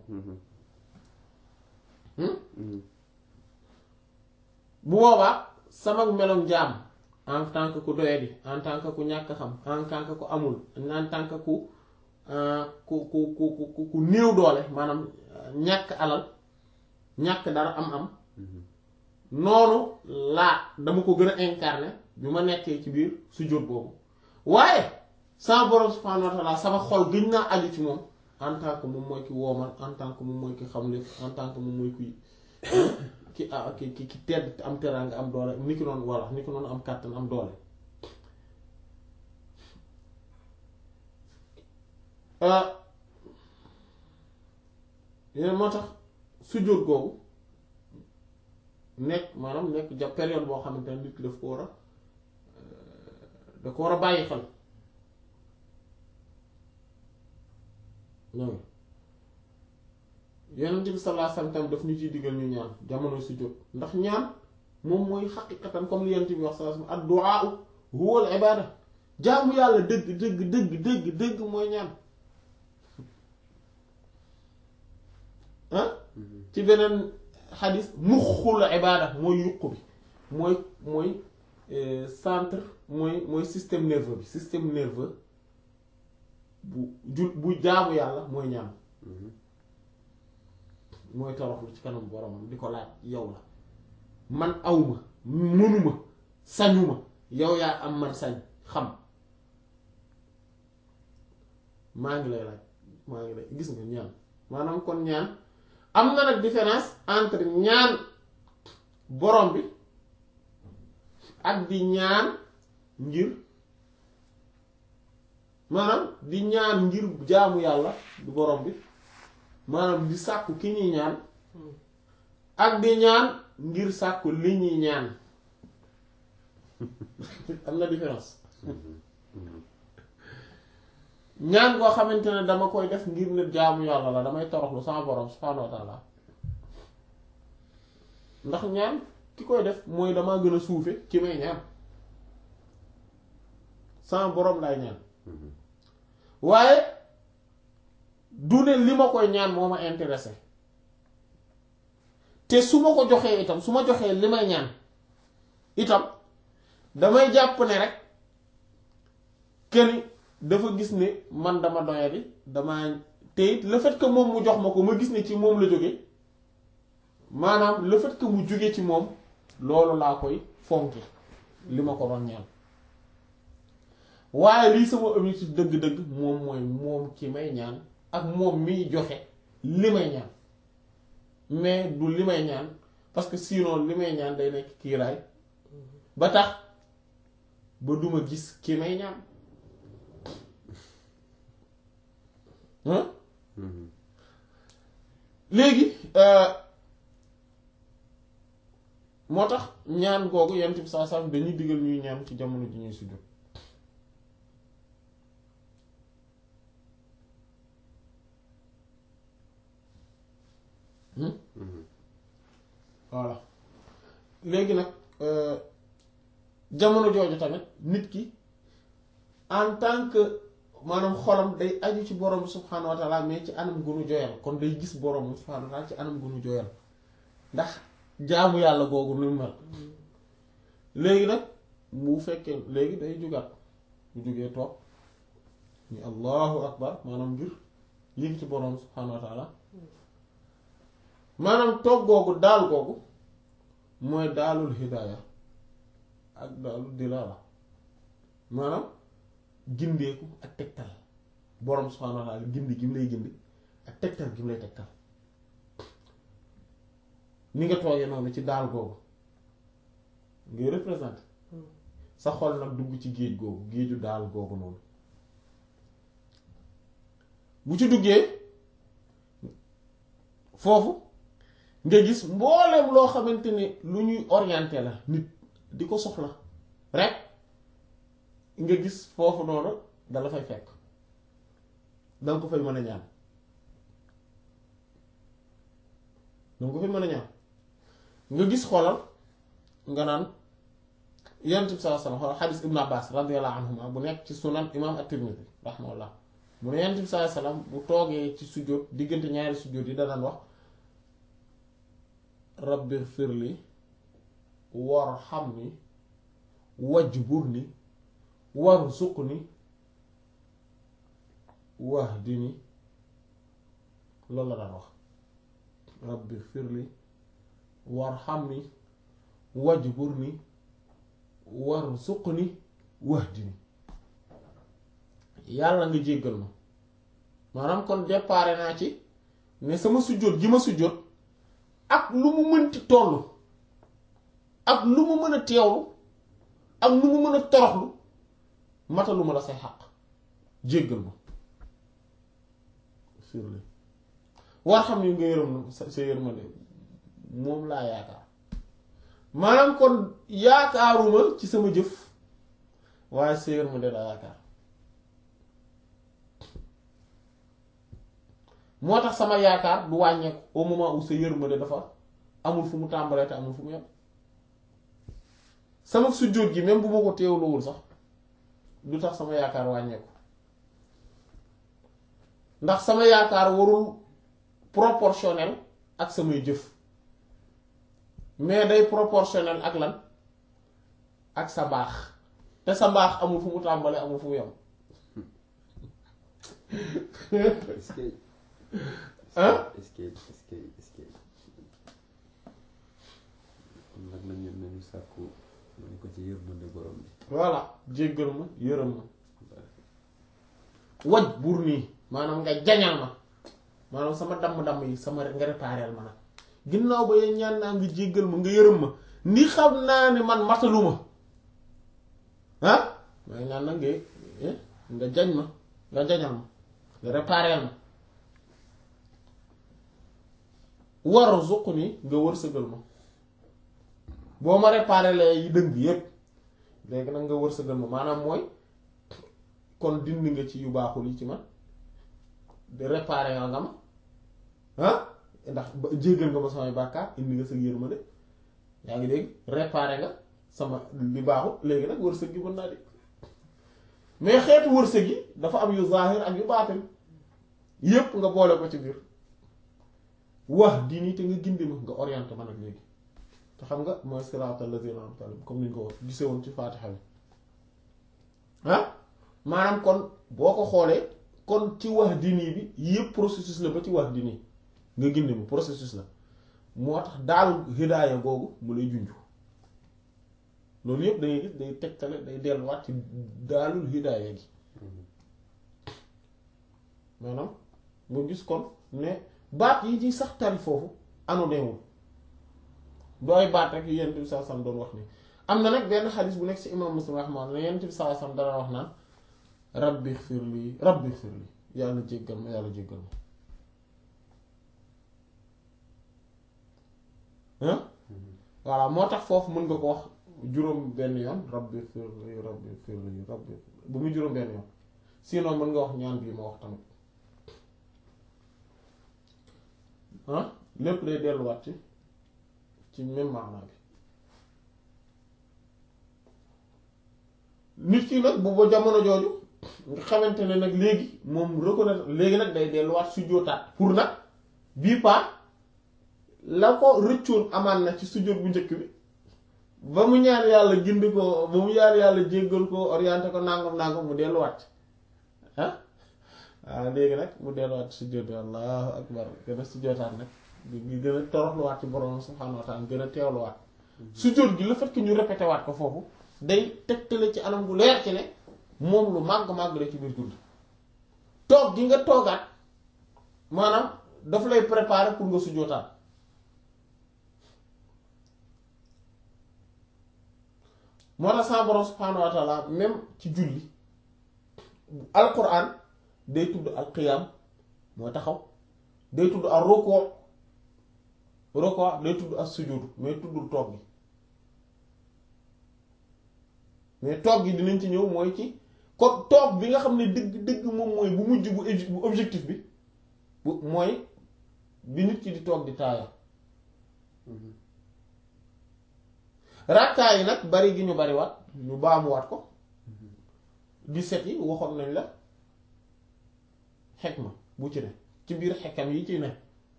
bu boobaa sama meloom jaam en tant que ku doyadi en tant que ku ñàkk xam en tant que ku amul en tant que ku ku ku ku ku ku néew doole maanaam ñàkk alal ñàkk dara am-am noonu laa dama ko gën a incarné bi ma nekkee ci biir sujjóot boobu waaye sama borom subhaanahu wa ta'ala sama xol gëñ naa aju ci moom en tant que moom mooy ki woomal en tant que moom mooy ki xam lépp en tant que moom mooy kuy ki ah ki ki ki tedd am teraanga am doole ni ki noonu walla ni ki noonu am kàttan am doole yéen moo tax sujjóot googu nekk maanaam nekk ja période boo xamante ne nit ki daf ko war a da ko war a bàyyi xel ñoom yonent bi sallallahu alayhi wasallam tam daf ñu ciy diggal ñu ñaan jamono sujjóot ndax ñaan moom mooy xaqiqatan comme li yonent bi wax sallallahu alayhi wasallam ad-du'a huwa al-ibada jaamu yàlla dëgg dëgg dëgg dëgg dëgg mooy ñaan ah ci beneen xadis muxul ibada mooy yuq bi mooy mooy centre mooy mooy système nerveux bi système nerveux bu jul bu jaamu yàlla mooy ñaan mooy toroxlu ci kanam boromam di ko laaj yow la man awma mënuma sañuma yow yaa am man sañ xam maa ngi lay laaj maa ngi lay gis nga ñaan maanaam kon ñaan am na nag différence entre ñaan borom bi ak di ñaan ngir maanaam di ñaan ngir jaamu yàlla du borom bi maanaam di sàkku ki ñuy ñaan ak di ñaan ngir sàkku li ñuy ñaan am na différence ñaan koo xamante ne dama koy def ngir ne jaamu yàlla la damay toroxlu sama borom subhaanahu wa ta'ala ndax ñaan ki koy def mooy dama gën a suufe ki may ñaan sama borom lay ñaan waaye du ne li ma koy ñaan moo ma intéressé te su ma ko joxee itam su ma joxee li may ñaan itam damay jàpp ne rek këni dafa gis ne man dama doyadi dama te it le fait que moom mu jox ma ko ma gis ne ci moom la jóge maanaam le fait que mu jóge ci moom loolu laa koy fonki li ma ko doon ñaan waaye lii sama objectif dëgg-dëgg moom mooy moom ki may ñaan ak moom miy joxe li may ñaan mais du li may ñaan parce que sinon li may ñaan day nekk kiiraay ba tax ba duma gis ki may ñaan léegi moo tax ñaan googu yent bi saa saa dañuy digal ñuy ñaan ci jamono ji ñuy sujjóot Hmm? voilà léegi nag euh, jamono jooju tamit nit ki en tant que maanaam xolam day aju ci borom bi subhaanahu wa taala mais ci anam gunu joyal kon day gis borom bi subhaanahu wa taala ci anam gunu joyal ndax jaamu yàlla googu nu mel léegi nag bu fekkee léegi day jugaat bu jógee toog ni allahu akbar maanaam ngir yéegi ci borom bi subhaanahu wa taala maanaam toog googu daal googu mooy daalul hidaaya ak daalul dilaala maanaam gindeeku ak tegtal borom subhaanahu wa taala gindi gi mu lay gindi ak tegtal gi mu lay tegtal ni nga toogee noonu ci daal googu ngay représenté sa xol nag dugg ci géej googu géeju daal googu noonu bu ci duggee foofu nga gis mbooleem loo xamante ne lu ñuy orienté la nit di ko soxla rek nga gis foofu noonu dala fay fekk danga ko fay mën a ñaan danga ko fay mën a ñaan nga gis xoolal nga naan yonent bi sallallahu alayhi wasallam xoolal xadis ibn abbas radiyallahu anhuma bu nekk ci sunan imam at-tirmidhi rahimahullah mu ne yonent bi sallallahu alayhi wasallam bu toogee ci sujjóot diggante ñaari sujjóot yi danaan wax rabbi firli warhamni wajburni warzuqni wahdini loolu la daan wax rabbi firli warhamni wajburni warzuqni wahdini yàlla nga jéggal ma maanaam kon déparé naa ci ne sama sujjóot gi ma sujjóot ak lu mu mënti toll ak lu mu mën a teewlu ak lu mu mën a toroxlu matalu ma la say xaq jéggal ma firli war xam ni nga yërëm na sa sa yërmande moom laa yaakaar maanaam kon yaakaaruma ci sama jëf waaye sa yërmande laa yaakaar moo tax sama yaakaar du wàññeeku au moment où sa yërmande dafa amul fu mu tàmbalee te amul fu mu yem sama sujjóot gi même bu ma ko teewluwul sax du tax sama yaakaar wàññeeku ndax sama yaakaar warul proportionnel ak samay jëf mais day proportionnel ak lan ak sa mbaax te sa mbaax amul fu mu tàmbalee amul fu mu yem est-ce que Hein? est-ce que est-ce que est-ce que kon nag nañu nañu sàkku nañu ko ci yërmande borom bi voilà jéggal ma yërëm ma waj buur nii maanaam nga jañal ma maanaam sama damm-damm yi sama nga répareel ma nag ginnaaw ba yeen ñaan naa nga jéggal ma nga yërëm ma ni xam naa ne man matalu ma ah may ñaan nag nga eh, nga jañ ma nga jañal ma nga répareel ma war zuq ni nga wërsëgal ma boo ma répareelee yi dëng yépp léegi nag nga wërsëgal ma maanaam mooy kon dindi nga ci yu baaxul yi ci man de réparer nga nga ma ah ndax ba jéggal nga ma samay bàkkaar indi nga sa yërmande yaa ngi dégg réparer nga sama li baaxul léegi nag wërsëg gi mën naa di mais xeetu wërsëg yi dafa am yu zahir ak yu baatin yépp nga boole ko ci biir wax di nii te nga gindi ma nga orienté ma nag léegi te xam nga mooy siraatal lazina an'amta alayhim comme ni ñu ko gisee woon ci faatixa bi ah maanaam kon boo ko xoolee kon ci wax dini bi yëpp processus la ba ci wax dini nga gindi ma processus la moo tax daal hidaaya googu mu lay junju loolu yëpp dangay gis day tegtale day delluwaat ci daalul hidaaya gi maanaam nga gis kon ne baat yi ci sax tari foofu anoneewul dooy baat rek yu yent bi saa sam doon wax ni am na nag benn xadis bu nekk ci imam muslim rahmaan ne yent bi saa sam dana wax naan rabbi xfir lii rabbi xfir lii yàlla jéggal ma yàlla jéggal ma ah voilà moo tax foofu mën nga ko wax juróom benn yoon rabbi firli rabbi firli rabbi bu muy juróom benn yoon sinon mën nga wax ñaan bii ma wax tamit ah lépp day delluwaat ci ci même maanaa bi nit ki nag bu ba jamono jooju nga xamante ne nag léegi moom reconnaître léegi nag day delluwaat sujjóotaat pour nag bii paa la ko rëccoon amaan na ci sujjóot bu njëkk bi ba mu ñaan yàlla gindi ko ba mu ñaan yàlla jéggal ko orienté ko nangam nangam mu delluwaat ah waaw léegi nag mu delluwaat sujjóot bi allahu akbar gën a sujjóotaat nag gi gën a toroxluwaat ci borom subhaanahu wa ta'ala gën a teewluwaat sujjóot gi le fait que ñu répété waat ko foofu day tegtale ci anam gu leer ci ne moom lu màgg-màgg la ci biir julli toog gi nga toogaat maanaam daf lay préparer pour nga sujjóotaat moo tax sa borom subhaanahu wa ta'ala même ci julli alquran day tudd alqiyam mooy taxaw day tudd al ruku ruku day tudd as sujud mais tuddul toog gi mais toog gi dinañ ci ñëw mooy ci kon toog bi nga xam ne dëgg dëgg moom mooy bu mujj bu bu objectif bi bu mooy bi nit ki di toog di taaya rakkaa yi nag bari gi ñu bari waat ñu baamuwaat ko di set yi waxoon nañ la xekma bu ci ne ci biir xekkam yi ci ne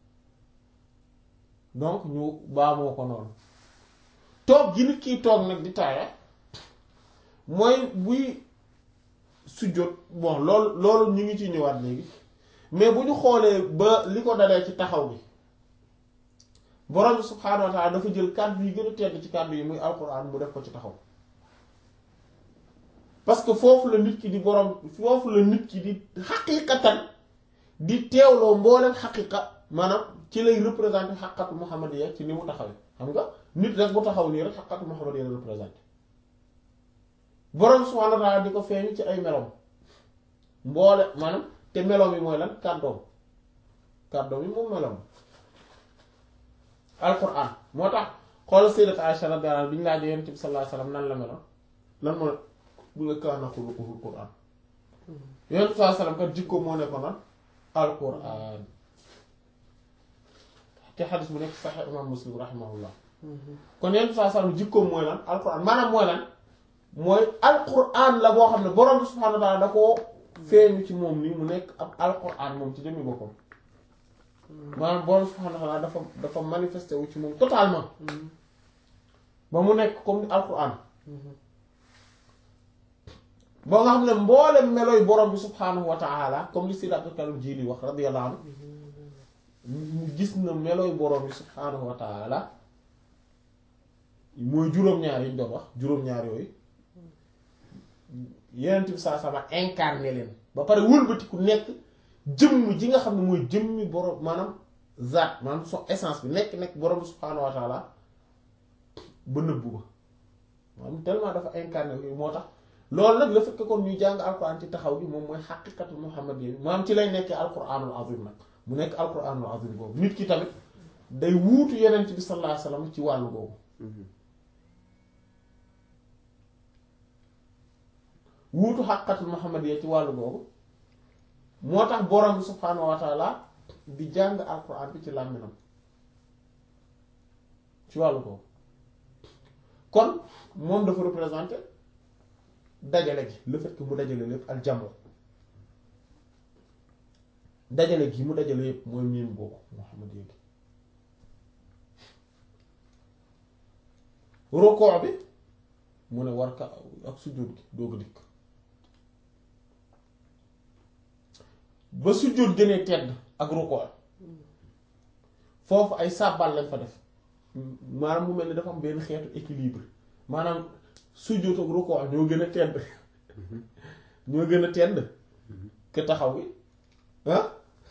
donc ñu baamoo ko noonu toog gi nit kiy toog nag di taaya mooy buy sujjóot bon loolu loolu ñu ngi ci ñëwaat léegi mais bu ñu xoolee ba li ko dalee ci taxaw bi borom bi subhaanahu wa ta'ala dafa jël kàddu yi gën a tedd ci kàddu yi muy alquran mu def ko ci taxaw parce que foofu la nit ki di borom foofu la nit ki di xaqiiqatan di teewloo mboolem xaqiiqa maanaam ci lay représenter xaqatu muhammadiyya ci ni mu taxawee xam nga nit rek bu taxaw nii rek xaqatu muhammadiyya la représenter borom subhaanahu wa ta'ala di ko feeñ ci ay melom mboole maanaam te melom yi mooy lan kàddoom kàddoom yi moom melom alquran moo tax xoolal sayyidat Aisha radiyallahu anha bi ñu laajee yonent bi sallallahu alayhi wasallam nan la meloon lan mooy bu nga kaana xuluquhul quran yonent bi sallallahu alayhi wasallam kat jikko moo nekkoon lan alquran te xadis bu nekk Sahih imam Muslim rahimahullah kon yonent bi sallallahu alayhi wasallam jikkoom mooy lan alquran maanaam mooy lan mooy alquran la boo xam ne borom bi subhaanahu wa ta'ala da koo feeñu ci moom nii mu nekk ab alquran moom ci jëmmi boppam maanaam borom subhaanahu wa ta'ala dafa dafa manifesté wu ci moom totalement ba mu nekk comme ni alquran ba nga xam ne mboolem melooy borom bi subhaanahu wa ta'ala comme li Sidi Abdul Karim Jili wax radiyallahu anhu mu gis na melooy borom bi subhaanahu wa ta'ala mooy juróom-ñaar yi ñu doon wax juróom-ñaar yooyu yeneen bi saa sama incarné leen ba pare wëlbatiku nekk jëmm ji nga xam ne mooy jëmmi borom maanaam zaat maanaam son essence bi nekk nekk borom subhaanahu wa taala ba nëbbu ba maanaam tellement dafa incarné moo tax loolu nag la fekk kon ñuy jàng alquran ci taxaw bi moom mooy xaqiqatu muhammadiyya maanaam ci lay nekkee alquranul azim nag mu nekk alquranul azim boobu nit ki tamit day wuutu yeneen bi sallallahu alayhi wasallam ci wàllu boobu wuutu xaqiqatul muhammadiyya ci wàllu boobu moo tax borom bi subhaanahu wa taala di jàng alquran bi ci làmminam ci wàllu boobu kon moom dafa représenté dajale gi le fait que mu dajale lépp al jamo dajale gi mu dajale yépp mooy miim boobu Muhammad yéegi rokoo bi mu ne war ka ak sujjóot gi doog a dikk ba sujjóot gënee tedd ak rukoo foofu ay sàbbal lañ fa def maanaam mu mel ni dafa am benn xeetu équilibre maanaam sujjóot ak rukoo ñoo gën a tedd ñoo gën a tedd ke taxaw gi ah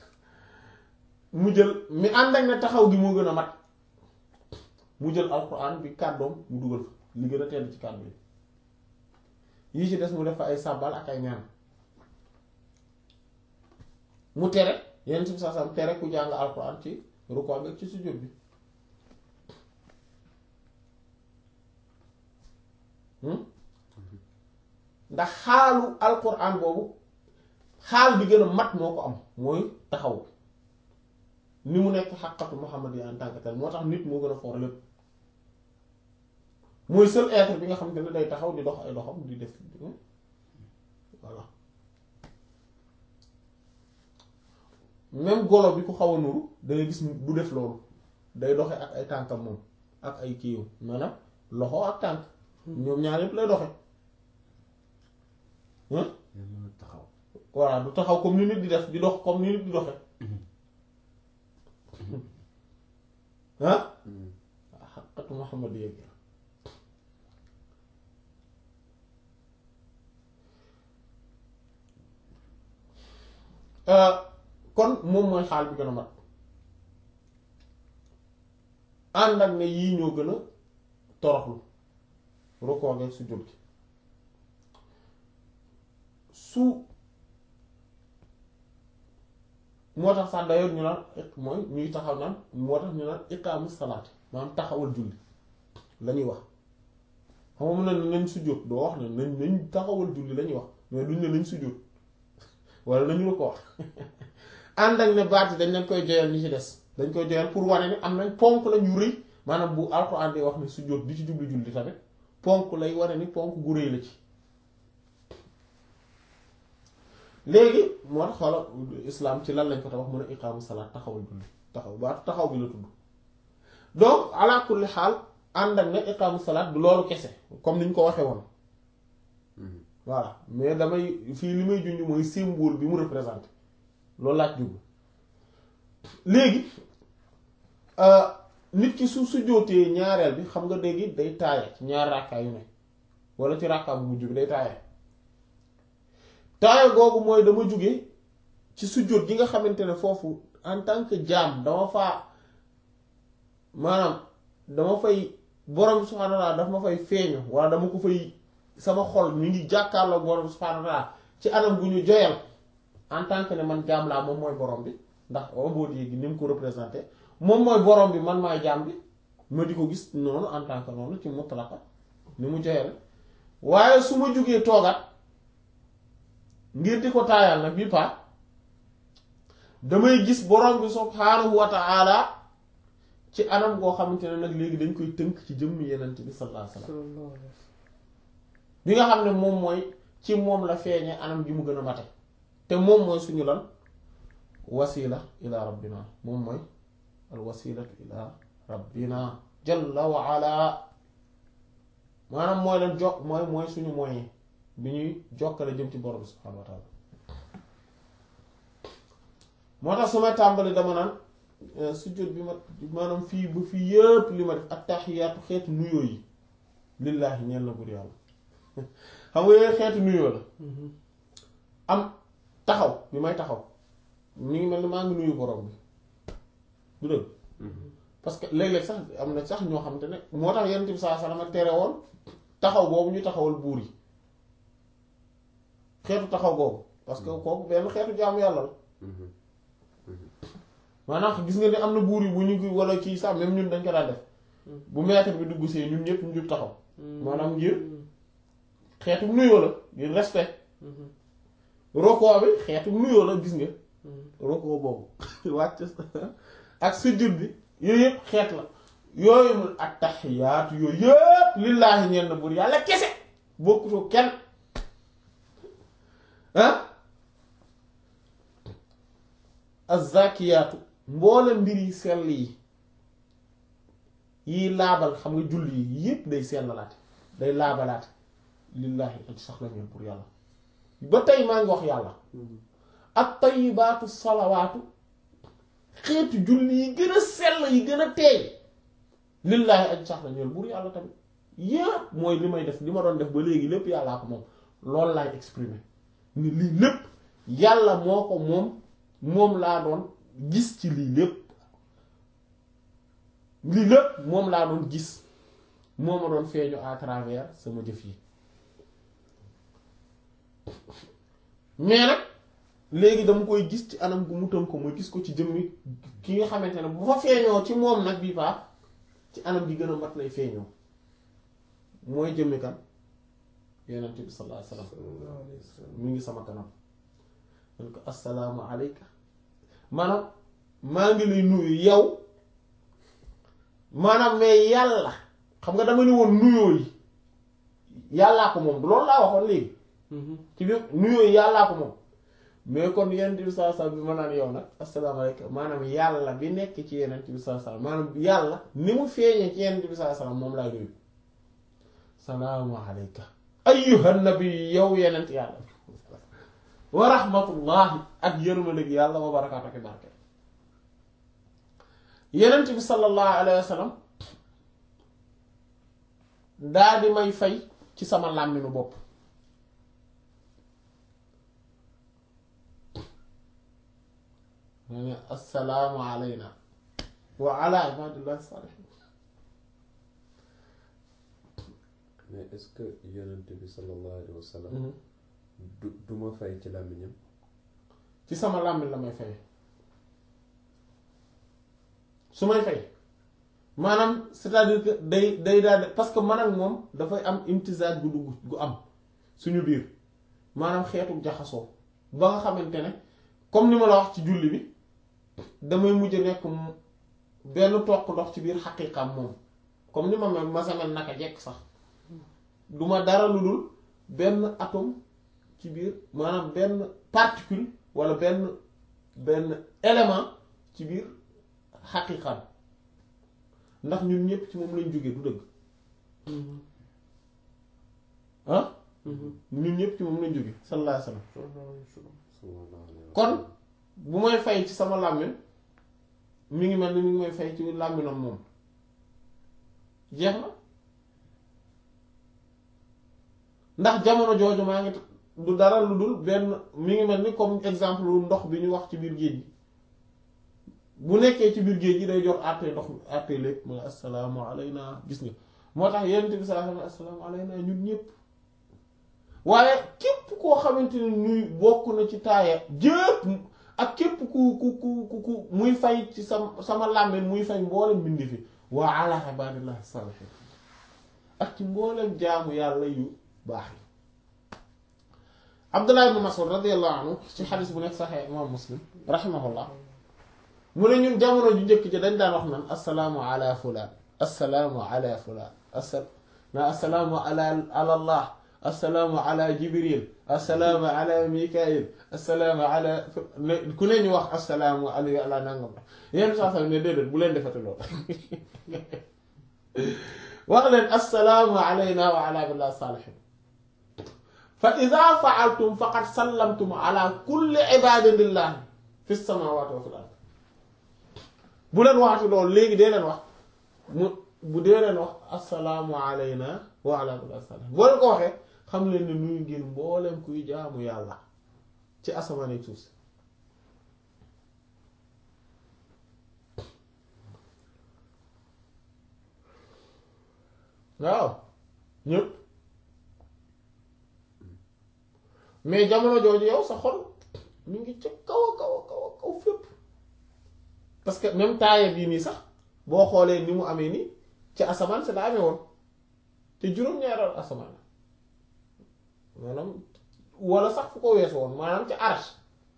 mu jël mi ànd ak ne taxaw gi moo gën a mat mu jël alxuraan bi kàddoom mu dugal fa li gën a tedd ci kàddu yi yi ci des mu def fa ay sàbbal ak ay ñaan mu tere yenn ci saa sam tere ku jàng alxuraan ci rukkoo bi ak ci sujjóot bi Hmm? ndax xaalu alquran boobu xaal bi gën a mat moo ko am mooy taxaw ni mu nekk xaqatu Muhammad yi en tant que tel moo tax nit moo gën a foor lépp mooy seul être bi nga xam te ne day taxaw di dox ay doxam di def voilà même golo bi ku xaw a nuru da ngay gis du def loolu day doxe ak ay tànkam moom ak ay kiiwam maanaam loxo ak tànk ñoom ñaar yëpp lay doxe hein yaa mën a taxaw voilà du taxaw comme ni nit di def di dox comme ni nit di doxe ah xaqatu Muhammad yëg kon moom mooy xaal bi gën a mat ànd ak ne yii ñoo gën a toroxlu rukkoo ak sujjóot gi su moo tax sax d'ailleurs ñu naan mooy ñuy taxaw naan moo tax ñu naan iqaamu salaat maanaam taxawal julli la ñuy wax xam nga mun na nañ sujjóot doo wax ne nañ nañ taxawal julli la ñuy wax mais duñ ne nañ sujjóot wala nañu la ko wax ànd ak ne baat yi dañ leen koy joyal ñi ci des dañ koy joyal pour wane ne am nañ ponk la ñu rëy maanaam bu alxuraan di wax ne sujjóot di ci jublu julli tamit ponk lay wane ni ponk gu rëy la ci léegi moo tax xoola islam ci lan lañ ko tax wax mun a iqaamu salaat taxawal julli taxaw baatu taxaw bi la tudd donc ala kulli xaal ànd ak ne iqaamu salaat du loolu kese comme ni ñu ko waxee woon voilà mais damay fii li may junj mooy symbole bi mu représenté loolu laaj jublu léegi nit ki su su jootee ñaareel bi xam nga dégg day taaya ci ñaar rakkaa yu ne wala ci rakkaa bu mujj bi day taaya taaya googu mooy dama jóge ci sujjóot gi nga xamante ne foofu en tant que jaam dama faa maanaam dama fay borom subhaanahu wa ta'aala daf ma fay feeñu wala dama ko fay sama xol mi ngi jàkkaarloog borom subhaanahu wa ta'aala ci anam gu ñu joyal en tant que ne man jaam laa moom mooy borom bi ndax obodie gi ni mu ko représenté moom mooy borom bi man maay jaam bi ma di ko gis noonu en tant que noonu ci mutlaqa ni mu joyal waaye su ma jugee toogaat ngir di ko taayal nag bi pa damay gis borom bi subhaanahu wa ta'ala ci anam goo xamante ne nag léegi dañ koy tënk ci jëmm yenent bi sallallahu alayhi wasallam sallallahu alayhi wa sallam. bi nga xam ne moom mooy ci moom la feeñee anam gi mu gën a mate te moom mooy suñu lan wasila ila rabbina moom mooy al wasilatu ila rabbina jalla wa ala maanaam mooy lan jokk mooy mooy suñu moyen bi ñuy jokkale jëm ci borom subhanahu wa ta'ala moo tax su may tàmbali dama naan sujjóot bi ma maanaam fii ba fii yëpp li ma def attahiyaatu xeetu nuyoo yi lillaahi ñeel na bur yàlla xam nga yooyu xeetu nuyoo la am taxaw bi may taxaw mi ngi mel ni maa ngi nuyu borom bi du dëgg parce que léeg-léeg sax am na sax ñoo xam te ne moo tax yonent bi sallallahu alayhi wasallam tere woon taxaw boobu ñu taxawal buur yi xeetu taxaw boobu parce que kooku benn xeetu jaamu yàlla la maanaam gis nga ne am na buur yi bu ñu ko wala kii sax même ñun dañ ko daan def bu maître bi dugg see ñun ñëpp ñu jug taxaw maanaam ngir xeetu nuyoo la ngir respect roko bi xeetu nuyoo la gis nga roko boobu wàcc ak sujud bi yooyu yëpp xeet la yooyu mu ak taxiyaatu yooyu yëpp lillaahi ñeen na buur yàlla kese bokkutoo kenn ah azzakiyaatu mboole mbir yi sell yi yi laabal xam nga julli yi yëpp day sellalaate day laabalaate lillaahi ak sax la ñeen pour yàlla ba tey maa ngi wax yàlla ak tayyibaatu salawaatu xeetu julli yi gën a sell yi gën a teey lillaahi aj sax la ñeel buur yàlla tamit yépp mooy li may def li ma doon def ba léegi lépp yàllaa ko moom loolu laay exprimer ni lii lépp yàlla moo ko moom moom laa doon gis ci lii lépp lii lépp moom laa doon gis moo ma doon feeñu à travers sama jëf yi mais nag léegi dama koy gis ci anam gu mu tëm ko ma gis ko ci jëmmi ki nga xamante ne bu fa feeñoo ci moom nag bii paa ci anam gi gën a mat lay feeñoo mooy jëmmi kan yenent bi sallallahu alayhi wasallam mi ngi sama kanam man ko assalaamu alayka maanaam maa ngi lay nuyu yow maanaam mais yàlla xam nga dama ni woon nuyoo yi yàllaa ko moom du loolu laa waxoon léegi ci biir nuyoo yi yàllaa ko moom mais kon yenent bi sallallahu alayhi wasallam bi ma naan yow nag assalaamu alayka maanaam yàlla bi nekk ci yenent bi sallallahu alayhi wasallam maanaam yàlla ni mu feeñee ci yenent bi sallallahu alayhi wasallam moom laa nuyu salaamu alayka ayyuhan nabi yow yenent yàlla wa rahmatullahi ak yërmandeeg yàlla wa barakaatu ak barke yenent bi sallallahu alayhi wa sallam daa di may fay ci sama làmminu bopp ma ne assalaamu alayna wa ala ibadillahi salihin mais est-ce que yonent bi sallallahu alayhi wa sallam du du ma fay ci làmmiñam ci sama làmmiñ la may fay su may fay maanaam c'est-à-dire que day day daal parce que man ak moom dafay am imtisaaj gu dugg gu am suñu biir maanaam xeetu jaxasoo ba nga xamante ne comme ni ma la wax ci julli bi damay mujj nekk mu- benn toq ndox ci biir xaqiiqam moom comme ni ma mel ma samel naka jekk sax duma dara lu dul benn atome ci biir maanaam benn particule walla benn benn élément ci biir xaqiiqam ndax ñun ñépp ci moom lañ jóge du dëgg ah ñun ñépp ci moom lañ jóge sallallahu alayhi wasallam sallallahu alayhi wa kon sallam. bu may fay ci sama làmmiñ mi ngi mel ni mi ngi may fay ci làmmiñam moom jeex na ndax jamono jooju maa ngi du dara lu dul benn mi ngi mel ni comme exemple lu ndox bi ñu wax ci biir géej gi bu nekkee ci biir géej gi day jox àttee ndox mi àttee lépp mooy assalaamu alayna gis nga moo tax yonent bi sallallahu alayhi wa sallam assalaamu alayna ñun ñëpp waaye képp koo xamante ni nuy bokk na ci taaya jëpp ak képp ku ku ku ku ku muy fay ci sama sama làmmiñ muy fay mboolem bindi fi wa ala ibadillahi salihin ak ci mboolem jaamu yàlla yu baax yi Abdullah ibn Mas'ud radiyallahu anhu ci xadis bu nekk saxee imam Muslim rahimahullah mu ne ñun jamono ju njëkk ji dañ daan wax naan assalaamu ala fulaan assalaamu ala fulaan asa na assalaamu ala ala allah assalaamu ala jibril assalaamu ala mikail assalaamu ala ku ne ñu wax assalaamu ala ala nangam la yenn saa sax ne déedéet bu leen defate loolu wax leen assalaamu alayna wa ala billah salihin fa ida faaltum faqad sallamtum ala kulli ibadin lillahi fi samawati wa fil ard bu leen waxati loolu léegi dee leen wax mu bu dee leen wax assalaamu alayna wa ala billah salihin boo leen ko waxee xam leen ne nuyu ngeen mbooleem kuy jaamu yàlla ci asamaan ak suuf si waaw ñëpp mais jamono jooju yow sa xol ñu ngi ca kaw a kaw a kaw a kaw fépp parce que même taaya bii nii sax boo xoolee ni mu amee nii ci asamaan si la amee woon te juróom-ñaaral asamaan maanaam wala sax fu ko weesu woon maanaam ci arsh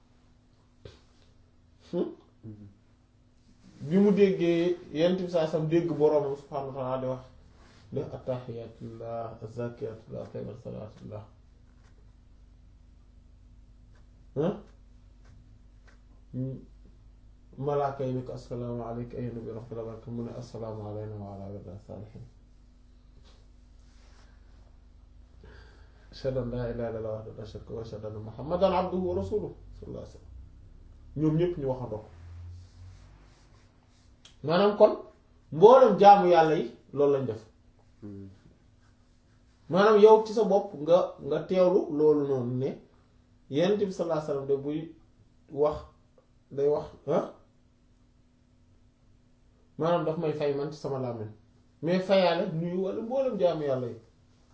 bi mu déggee yent bi saa sam dégg boroomam subhaanahu wa ta'ala di wax de attahiyatullah azakiyatullah tayyibat salaatullah malaaka yi ni ko assalaamu alayka ayyuhan nabiyyu wa rahmatullahi wa barakatuh mu ne assalaamu alayna wa ala ibadillahi saalihiin ashhadu an laa ilaaha illallaah wahdahu laa shariika lahu wa ashhadu anna muhammadan abduhu wa rasuluhu sallallahu alayhi wa sallam ñoom ñépp ñu waxandoo maanaam kon mboolem jaamu yàlla yi loolu lañ def maanaam yow ci sa bopp nga nga teewlu loolu noonu ne yonent bi sallallahu alayhi wa sallam de buy wax day wax ah maanaam daf may fay man ci sama làmmiñ mais fayaale nuyu wala mboolem jaamu yàlla yi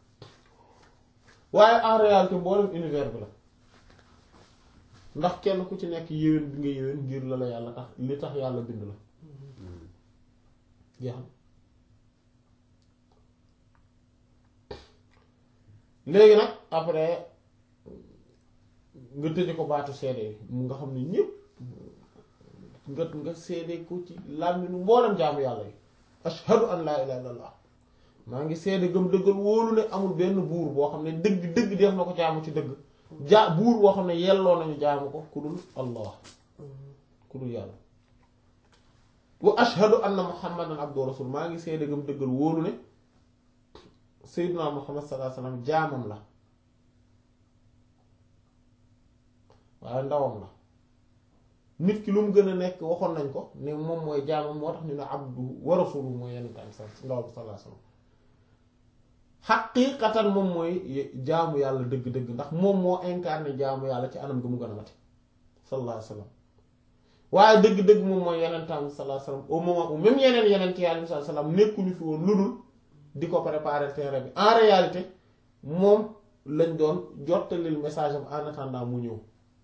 waaye en réalité mboolem univers bi la ndax kenn ku ci nekk yéwén bi nga yéwén ngir la la yàlla tax li tax yàlla bind la jeex na léegi nag après nga tëje ko baatu seede yi mu nga xam ne ñépp nga nga seede ko ci làmminu mboolem jaamu yàlla yi ashhadu an laa ilaha illallah maa ngi seede gëm dëggal wóolu ne amul benn buur boo xam ne dëgg dëgg def na ko jaamu ci dëgg ja buur boo xam ne yelloo nañu jaamu ko ku dul allah ku dul yàlla wa ashhadu anna muhammadan abdu rasul maa ngi seede gëm dëggal wóolu ne sayyiduna muhammad sallallahu alayhi wasallam jaamam la waaye ndawam la nit ki lu mu gën a nekk waxoon nañ ko ne moom mooy jaamam moo tax ñu ne abdu wa rasulu mooy yenn tam sa ndawam sallallahu alayhi wasallam xaqiiqatan moom mooy jaamu yàlla dëgg-dëgg ndax moom moo incarné jaamu yàlla ci anam gi mu gën a mate sallallahu alayhi wasallam waaye dëgg-dëgg moom mooy yenentaam sallallahu alayhi wasallam au moment où même yeneen yeneen ci yàlla sallallahu alayhi wasallam nekkuñu fi woon lu dul di ko préparer terrain bi en réalité moom lañ doon jottalil message am en attendant mu ñëw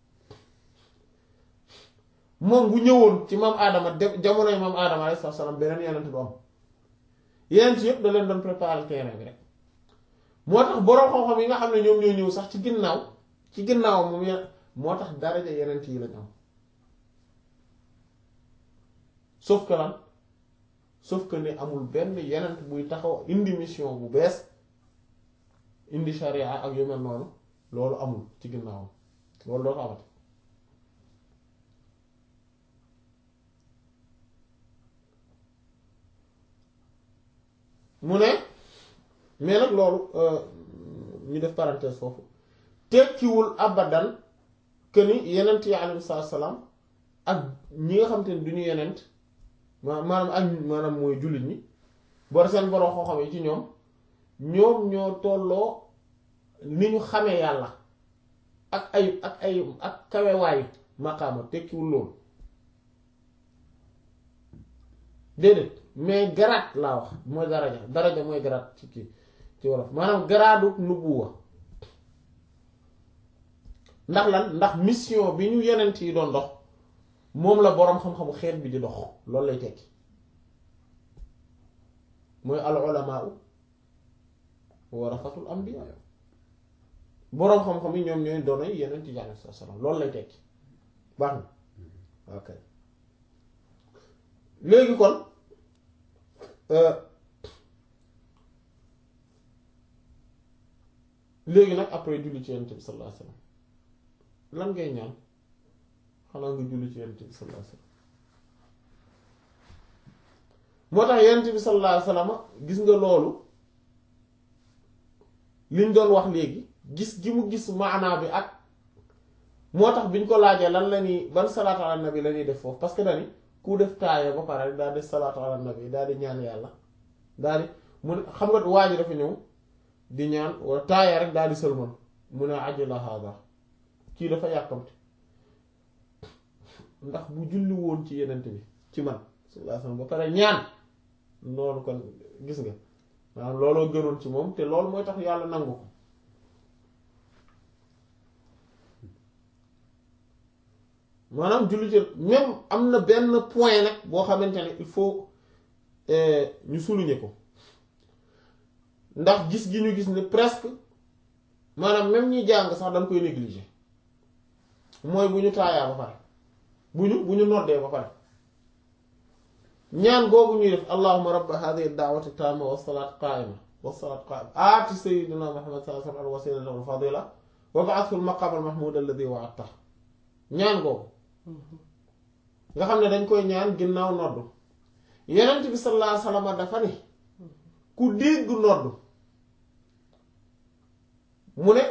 moom bu ñëwoon ci maam Adama de jamonoy maam Adama alayhi salaam beneen yenent du am yenent yëpp da leen doon préparer terrain bi rek moo tax boroom xam-xam yi nga xam ne ñoom ñoo ñëw sax ci ginnaaw ci ginnaaw moom yenn moo tax daraja yenent yi lañ am sauf que lan sauf que ne amul benn yenent buy taxaw indi mission bu bees indi sharia ak yu mel noonu loolu amul ci ginnaawam loolu doo ko amati mu ne mais nag loolu ñu def parenthèse foofu tekkiwul abadan que ni yenent yi alayhi salaam ak ñi nga xam te ne du ñu yenent ma maanaam ak maanaam mooy jullit ñi bor seen borom xoo xam yi ci ñoom ñoom ñoo tolloo ni ñu xamee yàlla ak ay ak ay ak kawewaayu maqaama tekkiwul loolu déedéet mais garaat laa wax mooy daraja daraja mooy garaat ci kii ci wolof maanaam garaadu nubuwa ndax lan ndax mission bi ñu yenent yi doon dox moom la boroom xam-xamu xeet bi di dox loolu lay tekki mooy al ulamaa warasatul anbiya boroom xam-xam yi ñoom ñooy doonay yeneen ci jànne sa salaam loolu lay tekki baax na ok léegi kon léegi nag après julli ci yonent bi sallallahu alayhi wasallam lan ngay ñaan xanaa nga julli ci yonent bi sallallahu alayhi wasallam moo tax yonent bi sallallahu alayhi wasallam gis nga loolu liñ doon wax léegi gis gi mu gis maanaa bi ak moo tax biñ ko laajee lan la ñuy ban salaatu ala nabi la ñuy def foofu parce que dani ku def taaya ba pare rek daal di salaatu ala nabi daal di ñaan yàlla daal di mu ne xam nga waa ji dafa ñëw di ñaan wala taaya rek daal di sëlmal mu ne ajala hada kii dafa yàkkamti ndax bu julli woon ci yenent bi ci man sallallahu alayhi wasallam ba pare ñaan noonu kon gis nga maanaam looloo gënoon ci moom te loolu mooy tax yàlla nangu ko maanaam julli ci même am na benn point nag boo xamante ne il faut ñu souligner ko ndax gis gi ñu gis ne presque maanaam même ñi jàng sax dañ koy négliger mooy bu ñu taayaa ba pare bu ñu bu ñu noddee ba pare ñaan googu ñuy def allahumma rabba hadhihi ad-da'wati tamma wa salati qa'ima wa salati qa'ima aati sayyidina muhammad sallallahu alayhi wa sallam al-wasilata wal fadila wa ba'athu al-maqam al-mahmud alladhi wa'adta ñaan googu nga xam ne dañ koy ñaan ginnaaw noddu yonent bi sallallahu alayhi wa sallam dafa ne ku dégg noddu mu ne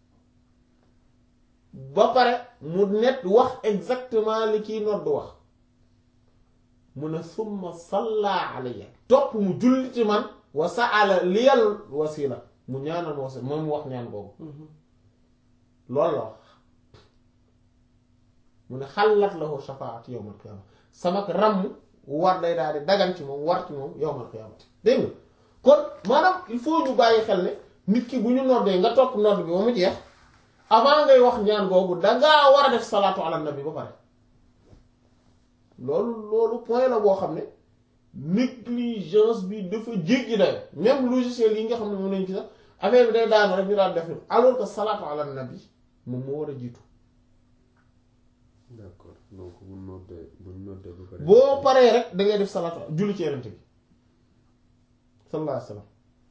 ba pare mu net wax exactement li kiy noddu wax mu ne summa salla alayya topp mu julli ci man wa sa'ala liyal wasila mu ñaanal ma wasila moom mu wax ñaan boobu loolu la wax mu ne xalat lahu shafaat yawmal qiyaama sama ràmm war day daal di dagan ci moom war ci moom yawmal qiyaamati dégg nga kon maanaam il faut ñu bàyyi xel ne nit ki bu ñu noddee nga topp nodd bi ba mu jeex avant ngay wax ñaan googu dangaa war a def salaatu ala nabi ba pare loolu loolu point la boo xam ne négligence bi dafa jéggi dayo même logiciel yi nga xam ne moom lañu ci sax affaire bi day daanu rek ñu daan def alors que salaatu ala nabi moom moo war a jiitu d'accord donc bu noddee bu noddee bu pare boo paree rek da ngay def salaatu julli ci yenent bi sallallahu alayhi wa sallam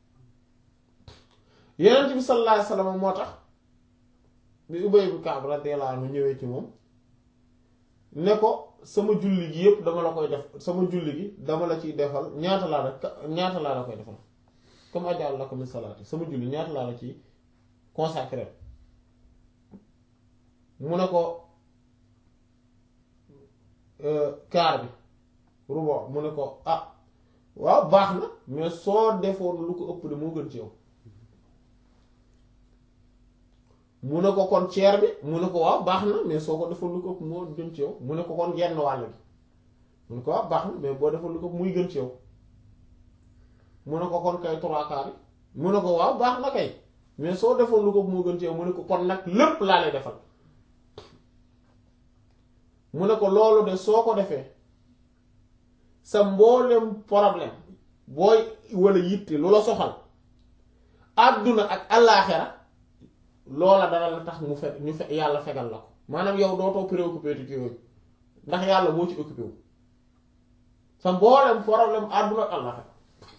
yenent bi sallallahu alayhi wa sallam moo tax bi Ubay bu Kaab radiyallahu anhu ñëwee ci moom ne ko sama julli gi yépp dama la koy def sama julli gi dama la ciy defal ñaata laa la ñaata laa la koy defal comme ajal la ko min salaati sama julli ñaata laa la ci consacré mu ne ko kaar bi rubo mu ne ko ah waaw baax na mais soo defoon lu ko ëpp de moo gën ci yow mu ne ko kon ceer bi mu ne ko waaw baax na mais soo ko defoon lu ko ëpp moo gën ci yow mu ne ko kon genn wàll gi mu ne ko waaw baax na mais boo defoon lu ko ëpp muy gën ci yow mu ne ko kon kay trois quarts yi mu ne ko waaw baax na kay mais soo defoon lu ko ëpp moo gën ci yow mu ne ko kon nag lépp laa lay defal mu ne ko loolu de soo ko defee sa mboolem problème booy wala yitte lu la soxal àdduna ak allaaxira loola dara la tax mu fe ñu fe yàlla fegal la ko maanaam yow dootoo préoccupé ci yooyu ndax yàlla moo ci occupé wu sa mboolem problème àdduna ak allaaxira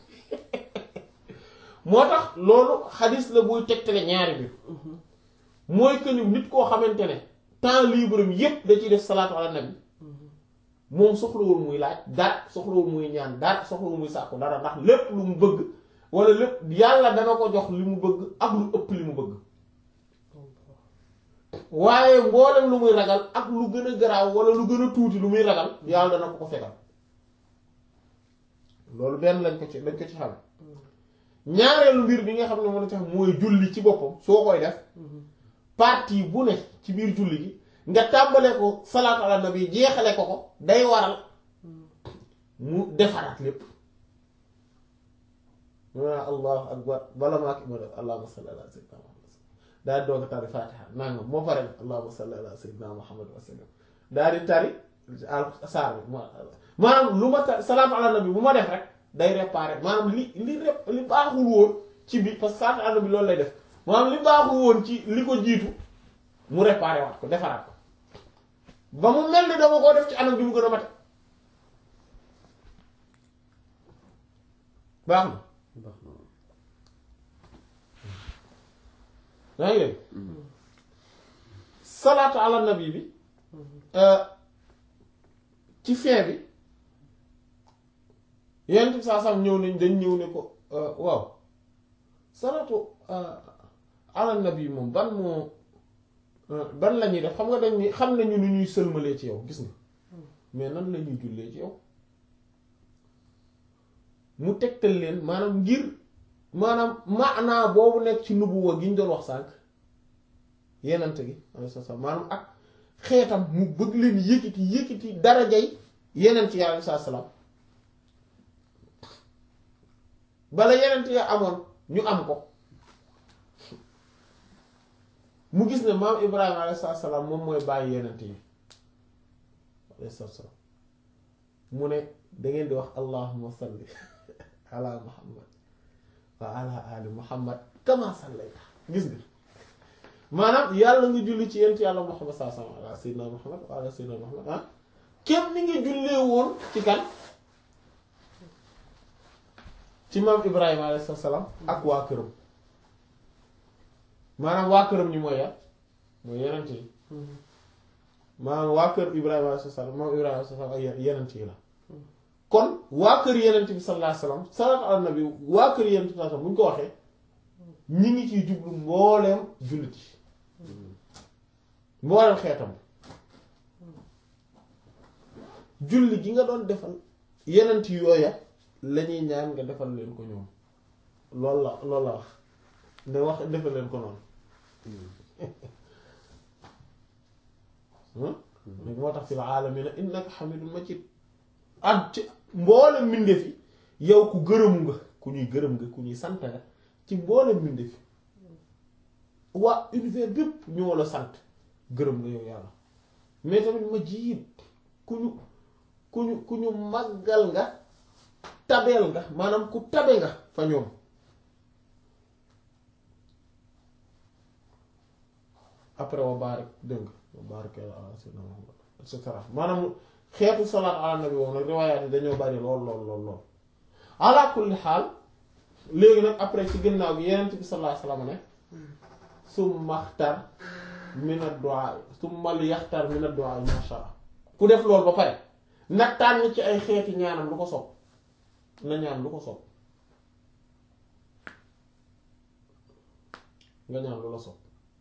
moo tax loolu xadis la buy tegtale ñaari biir mooy que ni nit koo xamante ne temps libre am yépp da ciy def salaatu ala nabi moom soxlawul muy laaj dara soxlawul muy ñaan dara soxlawul muy sàkku dara ndax lépp lu mu bëgg wala lépp yàlla dana ko jox li mu bëgg ak lu ëpp li mu bëgg waaye mboolem lu muy ragal ak lu gën a garaaw wala lu gën a tuuti lu muy ragal yàlla dana ko ko fegal loolu benn lañ ko ci lañ ko ci xam ñaareelu mbir bi nga xam ne mën a tax mooy julli ci boppam soo koy def partie bu ne ci biir julli gi nga tàmbale ko salaatu ala nabi jeexale ko ko day waral mu defaraat lépp waa allahu akbar bala maa ki ma def allahumma salli ala sayyidina muhammad daal di doog a tari fatiha nangam moo pare allahumma salli ala sayyidina muhammad wa sallam daal di tari al saar bi maanaam lu ma tari salaatu ala nabi bu ma def rek day réparer maanaam li li rep li baaxul woon ci bi parce que salaatu ala nabi loolu lay def maanaam li baaxul woon ci li ko jiitu mu réparer waat ko defaraat ko ba mu mel ni dama koo def ci anam bi mu gën a mate baax na baax na yaa ngi dégg salaatu ala nabi bi ci fin bi yenn bi saa sam ñëw nañ dañ ñëw ne ko waaw salaatu ala nabi moom ban moo ban la ñuy def xam nga dañ ni xam nañu ni ñuy sëlmalee ci yow gis nga mais nan la ñuy jullee ci yow mu tegtal leen maanaam ngir maanaam maanaa boobu nekk ci nubuwa gi ñu doon wax sànq yenante gi alayhi salaam maanaam ak xeetam mu bëgg leen yëkkati yëkkati darajay yeneen ci alayhi salaam bala yenente ya amoon ñu am ko mu gis ne maam Ibrahima alayhi salaam moom mooy bàyyi yenente yi alayhi salaam mu ne da ngeen di wax allahumma salli ala muhammad wa ala ali muhammad kama sallayta gis nga maanaam yàlla nga julli ci yent yàlla muhammad saa sallam ala sayyidina muhammad wa ala sayyidina muhammad ah képp ni nga jullee woon ci kan ci maam ibrahima alayhi salaam ak waa këram maanaam waa këram ñi mooy yar mooy yenent yi maanaam waa kër ibrahima alayhi salaam maam ibrahima alayhi salaam ak yenent yi la kon waa kër yenent bi sallallahu alayhi wasallam salaatu ala nabi waa kër yenent bi sallallahu alayhi wasallam bu ñu ko waxee ñi ngi ciy jublu mbooleem jullit yi mbooleem xeetam julli gi nga doon defal yenent yooya lañuy ñaan nga defal leen ko ñoom loolu la loolu la wax ne wax defal leen ko noonu moo tax fil aalamiina innaka hamidun majid ak ci mboolem mbindeef yi yow ku gërëmu nga ku ñuy gërëm nga ku ñuy sant nga ci mboolem mbindeef yi waa univers bépp ñoo la sant gërëm nga yow yàlla mais tamit majid ku ñu ku ñu ku ñu màggal nga tabeel nga maanaam ku tabe nga fa ñoom après wa barik dégg nga wa barik ala sayyidina Muhammad et cetera maanaam xeetu salaat ala nabi boobu nag riwaayaat yi dañoo bari lool lool lool lool ala kulli xaal léegi nag après ci ginnaaw gi yeneen bi sallallahu alayhi wasallam ne summa xtar min ad-du'a summa li yaxtar min ad-du'a ma sha'a ku def loolu ba pare nag tànn ci ay xeeti ñaanam lu ko sopp na ñaan lu ko sopp nga ñaan lu la sopp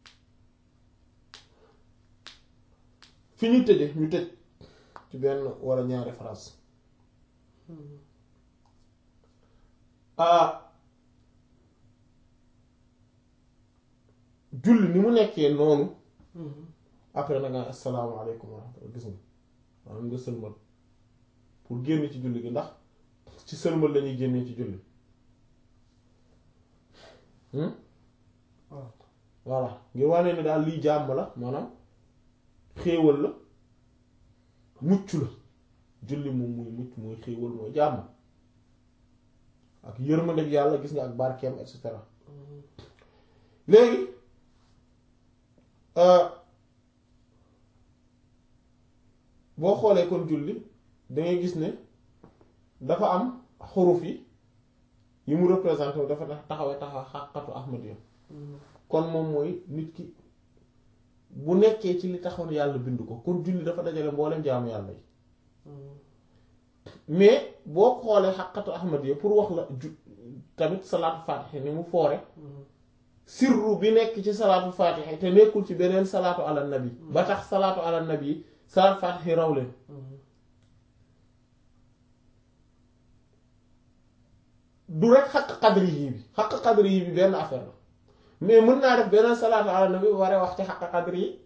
fi ñu tëje ñu tëj ci benn wala ñaari phrase ah julli ni mu nekkee noonu après na nga asalaamaaleykum wa rahmatullah gis nga maanaam nga sëlmal pour génn ci julli gi ndax ci sëlmal lañuy génnee ci julli voilà ngir wane ne daal lii jàmm la maanaam xéewal la mucc la julli moom muy mucc mooy xéewal mooy jàmm ak yërmandeeg yàlla gis nga ak barkeem et cetera léegi boo xoolee kon julli dangay gis ne dafa am xuruf yi yi mu représenté wu dafa taxawee taxaw xàqatu ahmadiya kon moom mooy nit ki bu nekkee ci li taxoon yàlla bind ko kon julli dafa dajale mboolem jaamu yàlla yi mais boo xoolee xàqatu ahmadiya pour wax la ju tamit salaatu faatiha ni mu foore sirru bi nekk ci salaatu faatiha te nekkul ci beneen salaatu ala nabi ba tax salaatu ala nabi salaatu faatiha raw leen du rek xaq qadri yi bi xaq qadri yi bi benn affaire la mais mën naa def beneen salaatu ala nabi ba waree wax ci xaq qadri yi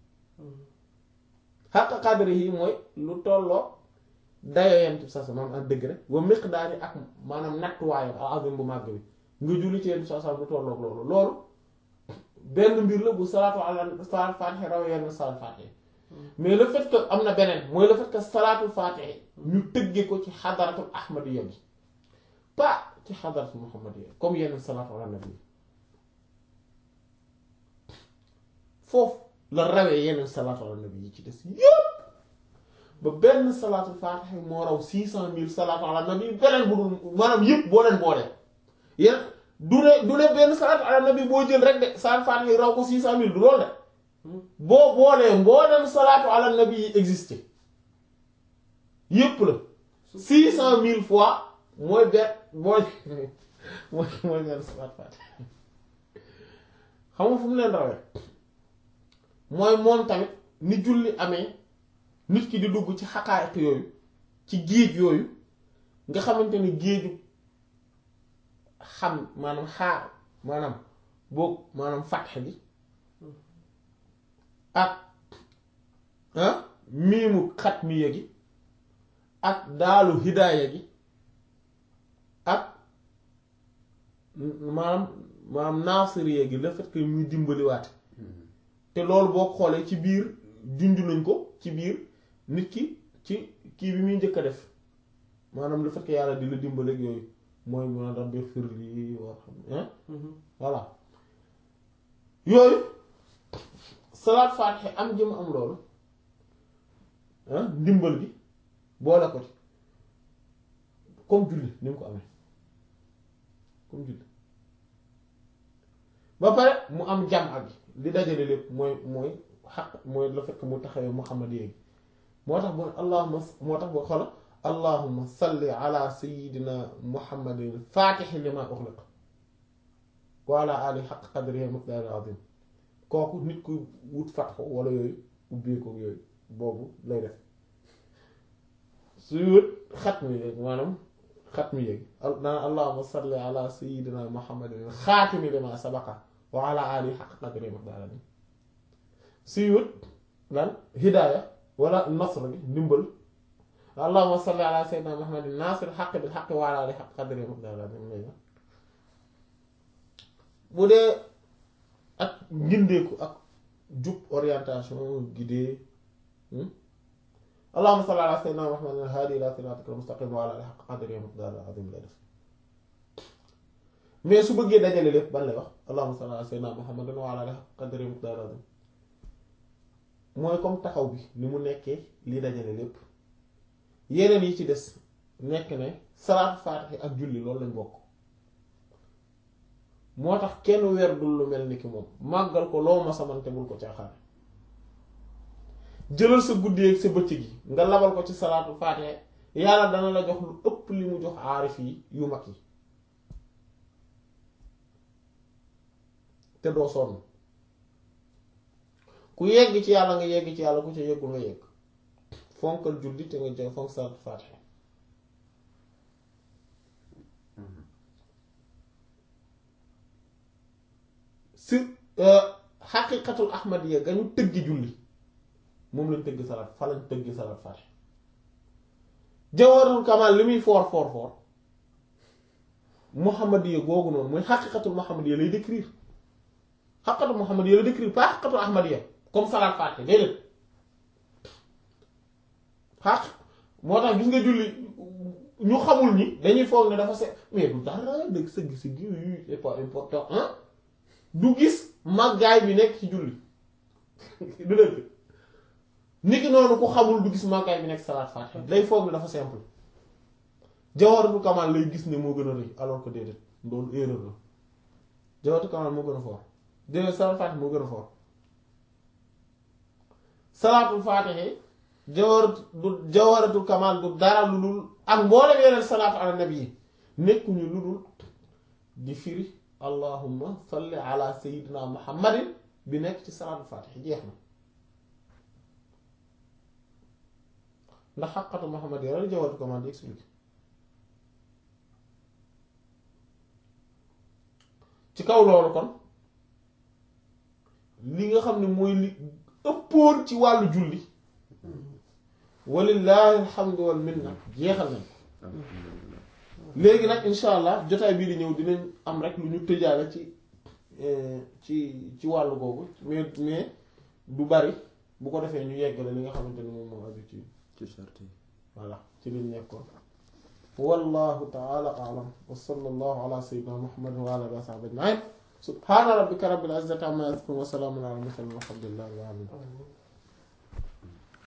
xaq qadri yi mooy lu tolloo dayoo yent bi sa sa maanaam ak degré ba miqdaari ak maanaam nattuwaayam al azim bu màgg bi nga julli ci yent sa sa lu tolloog loolu loolu benn mbir la bu salaatu ala salaatu faatiha raw yenn salaatu faatiha mais le fait que am na beneen mooy le fait que salaatu faatiha ñu tëggee ko ci xadaratul ahmadiyya bi pas ci xadaratul muhammadiyya comme yenn salaatu ala nabi foofu la rawee yeneen salaatu ala nabi yi ci des yépp ba benn salaatu faatiha moo raw six cent mille salaatu ala nabi beneen bu dul maanaam yëpp boo leen boolee yéen du ne du ne benn salaatu ala nabi boo jël rek de salaatu faatiha raw ko six cent mille du loolu de boo boolee mbooleem salaatu ala nabi yi existé yëpp la six cent mille fois mooy benn mooy mooy mooy benn salaatu faatiha xam nga fu mu leen rawee mooy moom tamit ni julli amee nit ki di dugg ci xaqaayiq yooyu ci géej yooyu nga xamante ni géeju xam maanaam xaar maanaam boog maanaam fatxe gi ak ah miimu xatmiya gi ak daalu hidaaya gi ak maanaam maanaam naasiriya gi le fait que muy dimbaliwaate te loolu boo xoolee ci biir junj nañ ko ci biir nit ki ci kii bi muy njëkk a def maanaam le fait que yàlla di la dimbali ak yooyu mooy mun a rabbi fir lii war xam voilà yooyu salaat faatiha am jëm am loolu ndimbal gi boole ko ci comme julli ni mu ko amee comme julli ba pare mu am jam ak li dajale lépp mooy mooy xaq mooy la fekk mu taxawee Muhammad yéegi moo tax bu allahuma moo tax boo xola allahuma salli ala sayidina muhammadin faatixi lima uxliq wa ala ali xaq qadrihi miqdaari azim kooku nit ku wut fatxu wala yooyu ubbeeku yooyu boobu lay def suy wut xatmi yéeg maanaam xatmi yéeg naan allahuma salli ala sayidina muhammadin xaatimi lima sabaqa wa ala ali xaq qadrihi miqdaari azim suy wut lan hidaaya wala nasr gi ndimbal allahumma salli ala sayyidina muhammadin nasir xaq bil xaq wa ala alihi xaq qadri miqdaar bu dee ak ngindeeku ak jub orientation guidée allahumma salli ala sayyidina muhammadin hadi ila siratikal mustaqim wa ala alihi xaq qadri miqdaar azim lay def mais su bëggee dajale lépp ban lay wax allahumma salli ala sayyidina muhammadin wa ala alihi xaq qadri miqdaar azim mooy comme taxaw bi ni mu nekkee li dajale lépp yeneen yi ci des nekk ne salaatu faatiha ak julli loolu lañ bokk moo tax kenn weer dul lu mel ni ki moom màggal ko loo ma samante bul ko caaxaan jëlal sa guddi ak sa bëccëg yi nga labal ko ci salaatu faatiha yàlla dana la jox lu ëpp li mu jox aarif yi yu mag yi te doo sonn ku yegg ci yàlla nga yegg ci yàlla ku ca yeggul nga yegg fonkal julli te nga jox fonk salaatu faatiha si xaqiqatul ahmadiya ga ñu tëggi julli moom lañ tëgg salaat fa lañ tëgg salaat faatiha jawharul kamal li muy foor foor foor muhammadiya googu noonu mooy xaqiqatul muhammadiya lay décrire xaqiqatul muhammadiya lay décrire pas xaqiqatul ahmadiya comme salaat faatiha déedéet xaq moo tax gis nga julli ñu xamul ñi dañuy foog ne dafa se mais du dara dëgg sëgg si gi c'est pas important hein du gis màggaay bi nekk ci julli du dëgg nit ki noonu ku xamul du gis màggaay bi nekk salaat faatiha day foog ne dafa simple jawharatul kamal lay gis ne moo gën a rëy alors que déedéet loolu erreur la jawharatul kamal moo gën a fort déedéet salaat faatiha moo gën a fort salaatul faatiha jawarat du jawharatul kamal du dara lu dul ak mboolem yeneen salaatu ala nabi yi nekkuñu lu dul di firi allahumma salli ala sayyidina muhammadin bi nekk ci salaatul faatiha jeex na ndax xaqatu muhammad yi la jawharatul kamal di expliqué ci kaw loolu kon li nga xam ne mooy li ëppoon ci wàllu julli walillahi alhamdu wal minna jeexal nañ ko léegi nag insha allah jotaay bii di ñëw dinañ am rek lu ñu tëjaale ci ci ci wàllu googu mais mais du bari bu ko defee ñu yeggale li nga xamante ni moom moo aju ci ci charte yi voilà ci liñ nekkoon wallahu taala alam wa sallallahu ala sayyidina muhammadin wa ala alihi wa sahbihi ajma'in subhana rabbika rabbil izzati amma yasifun wa salamun ala al mursalin walhamdulillahi rabbil alamin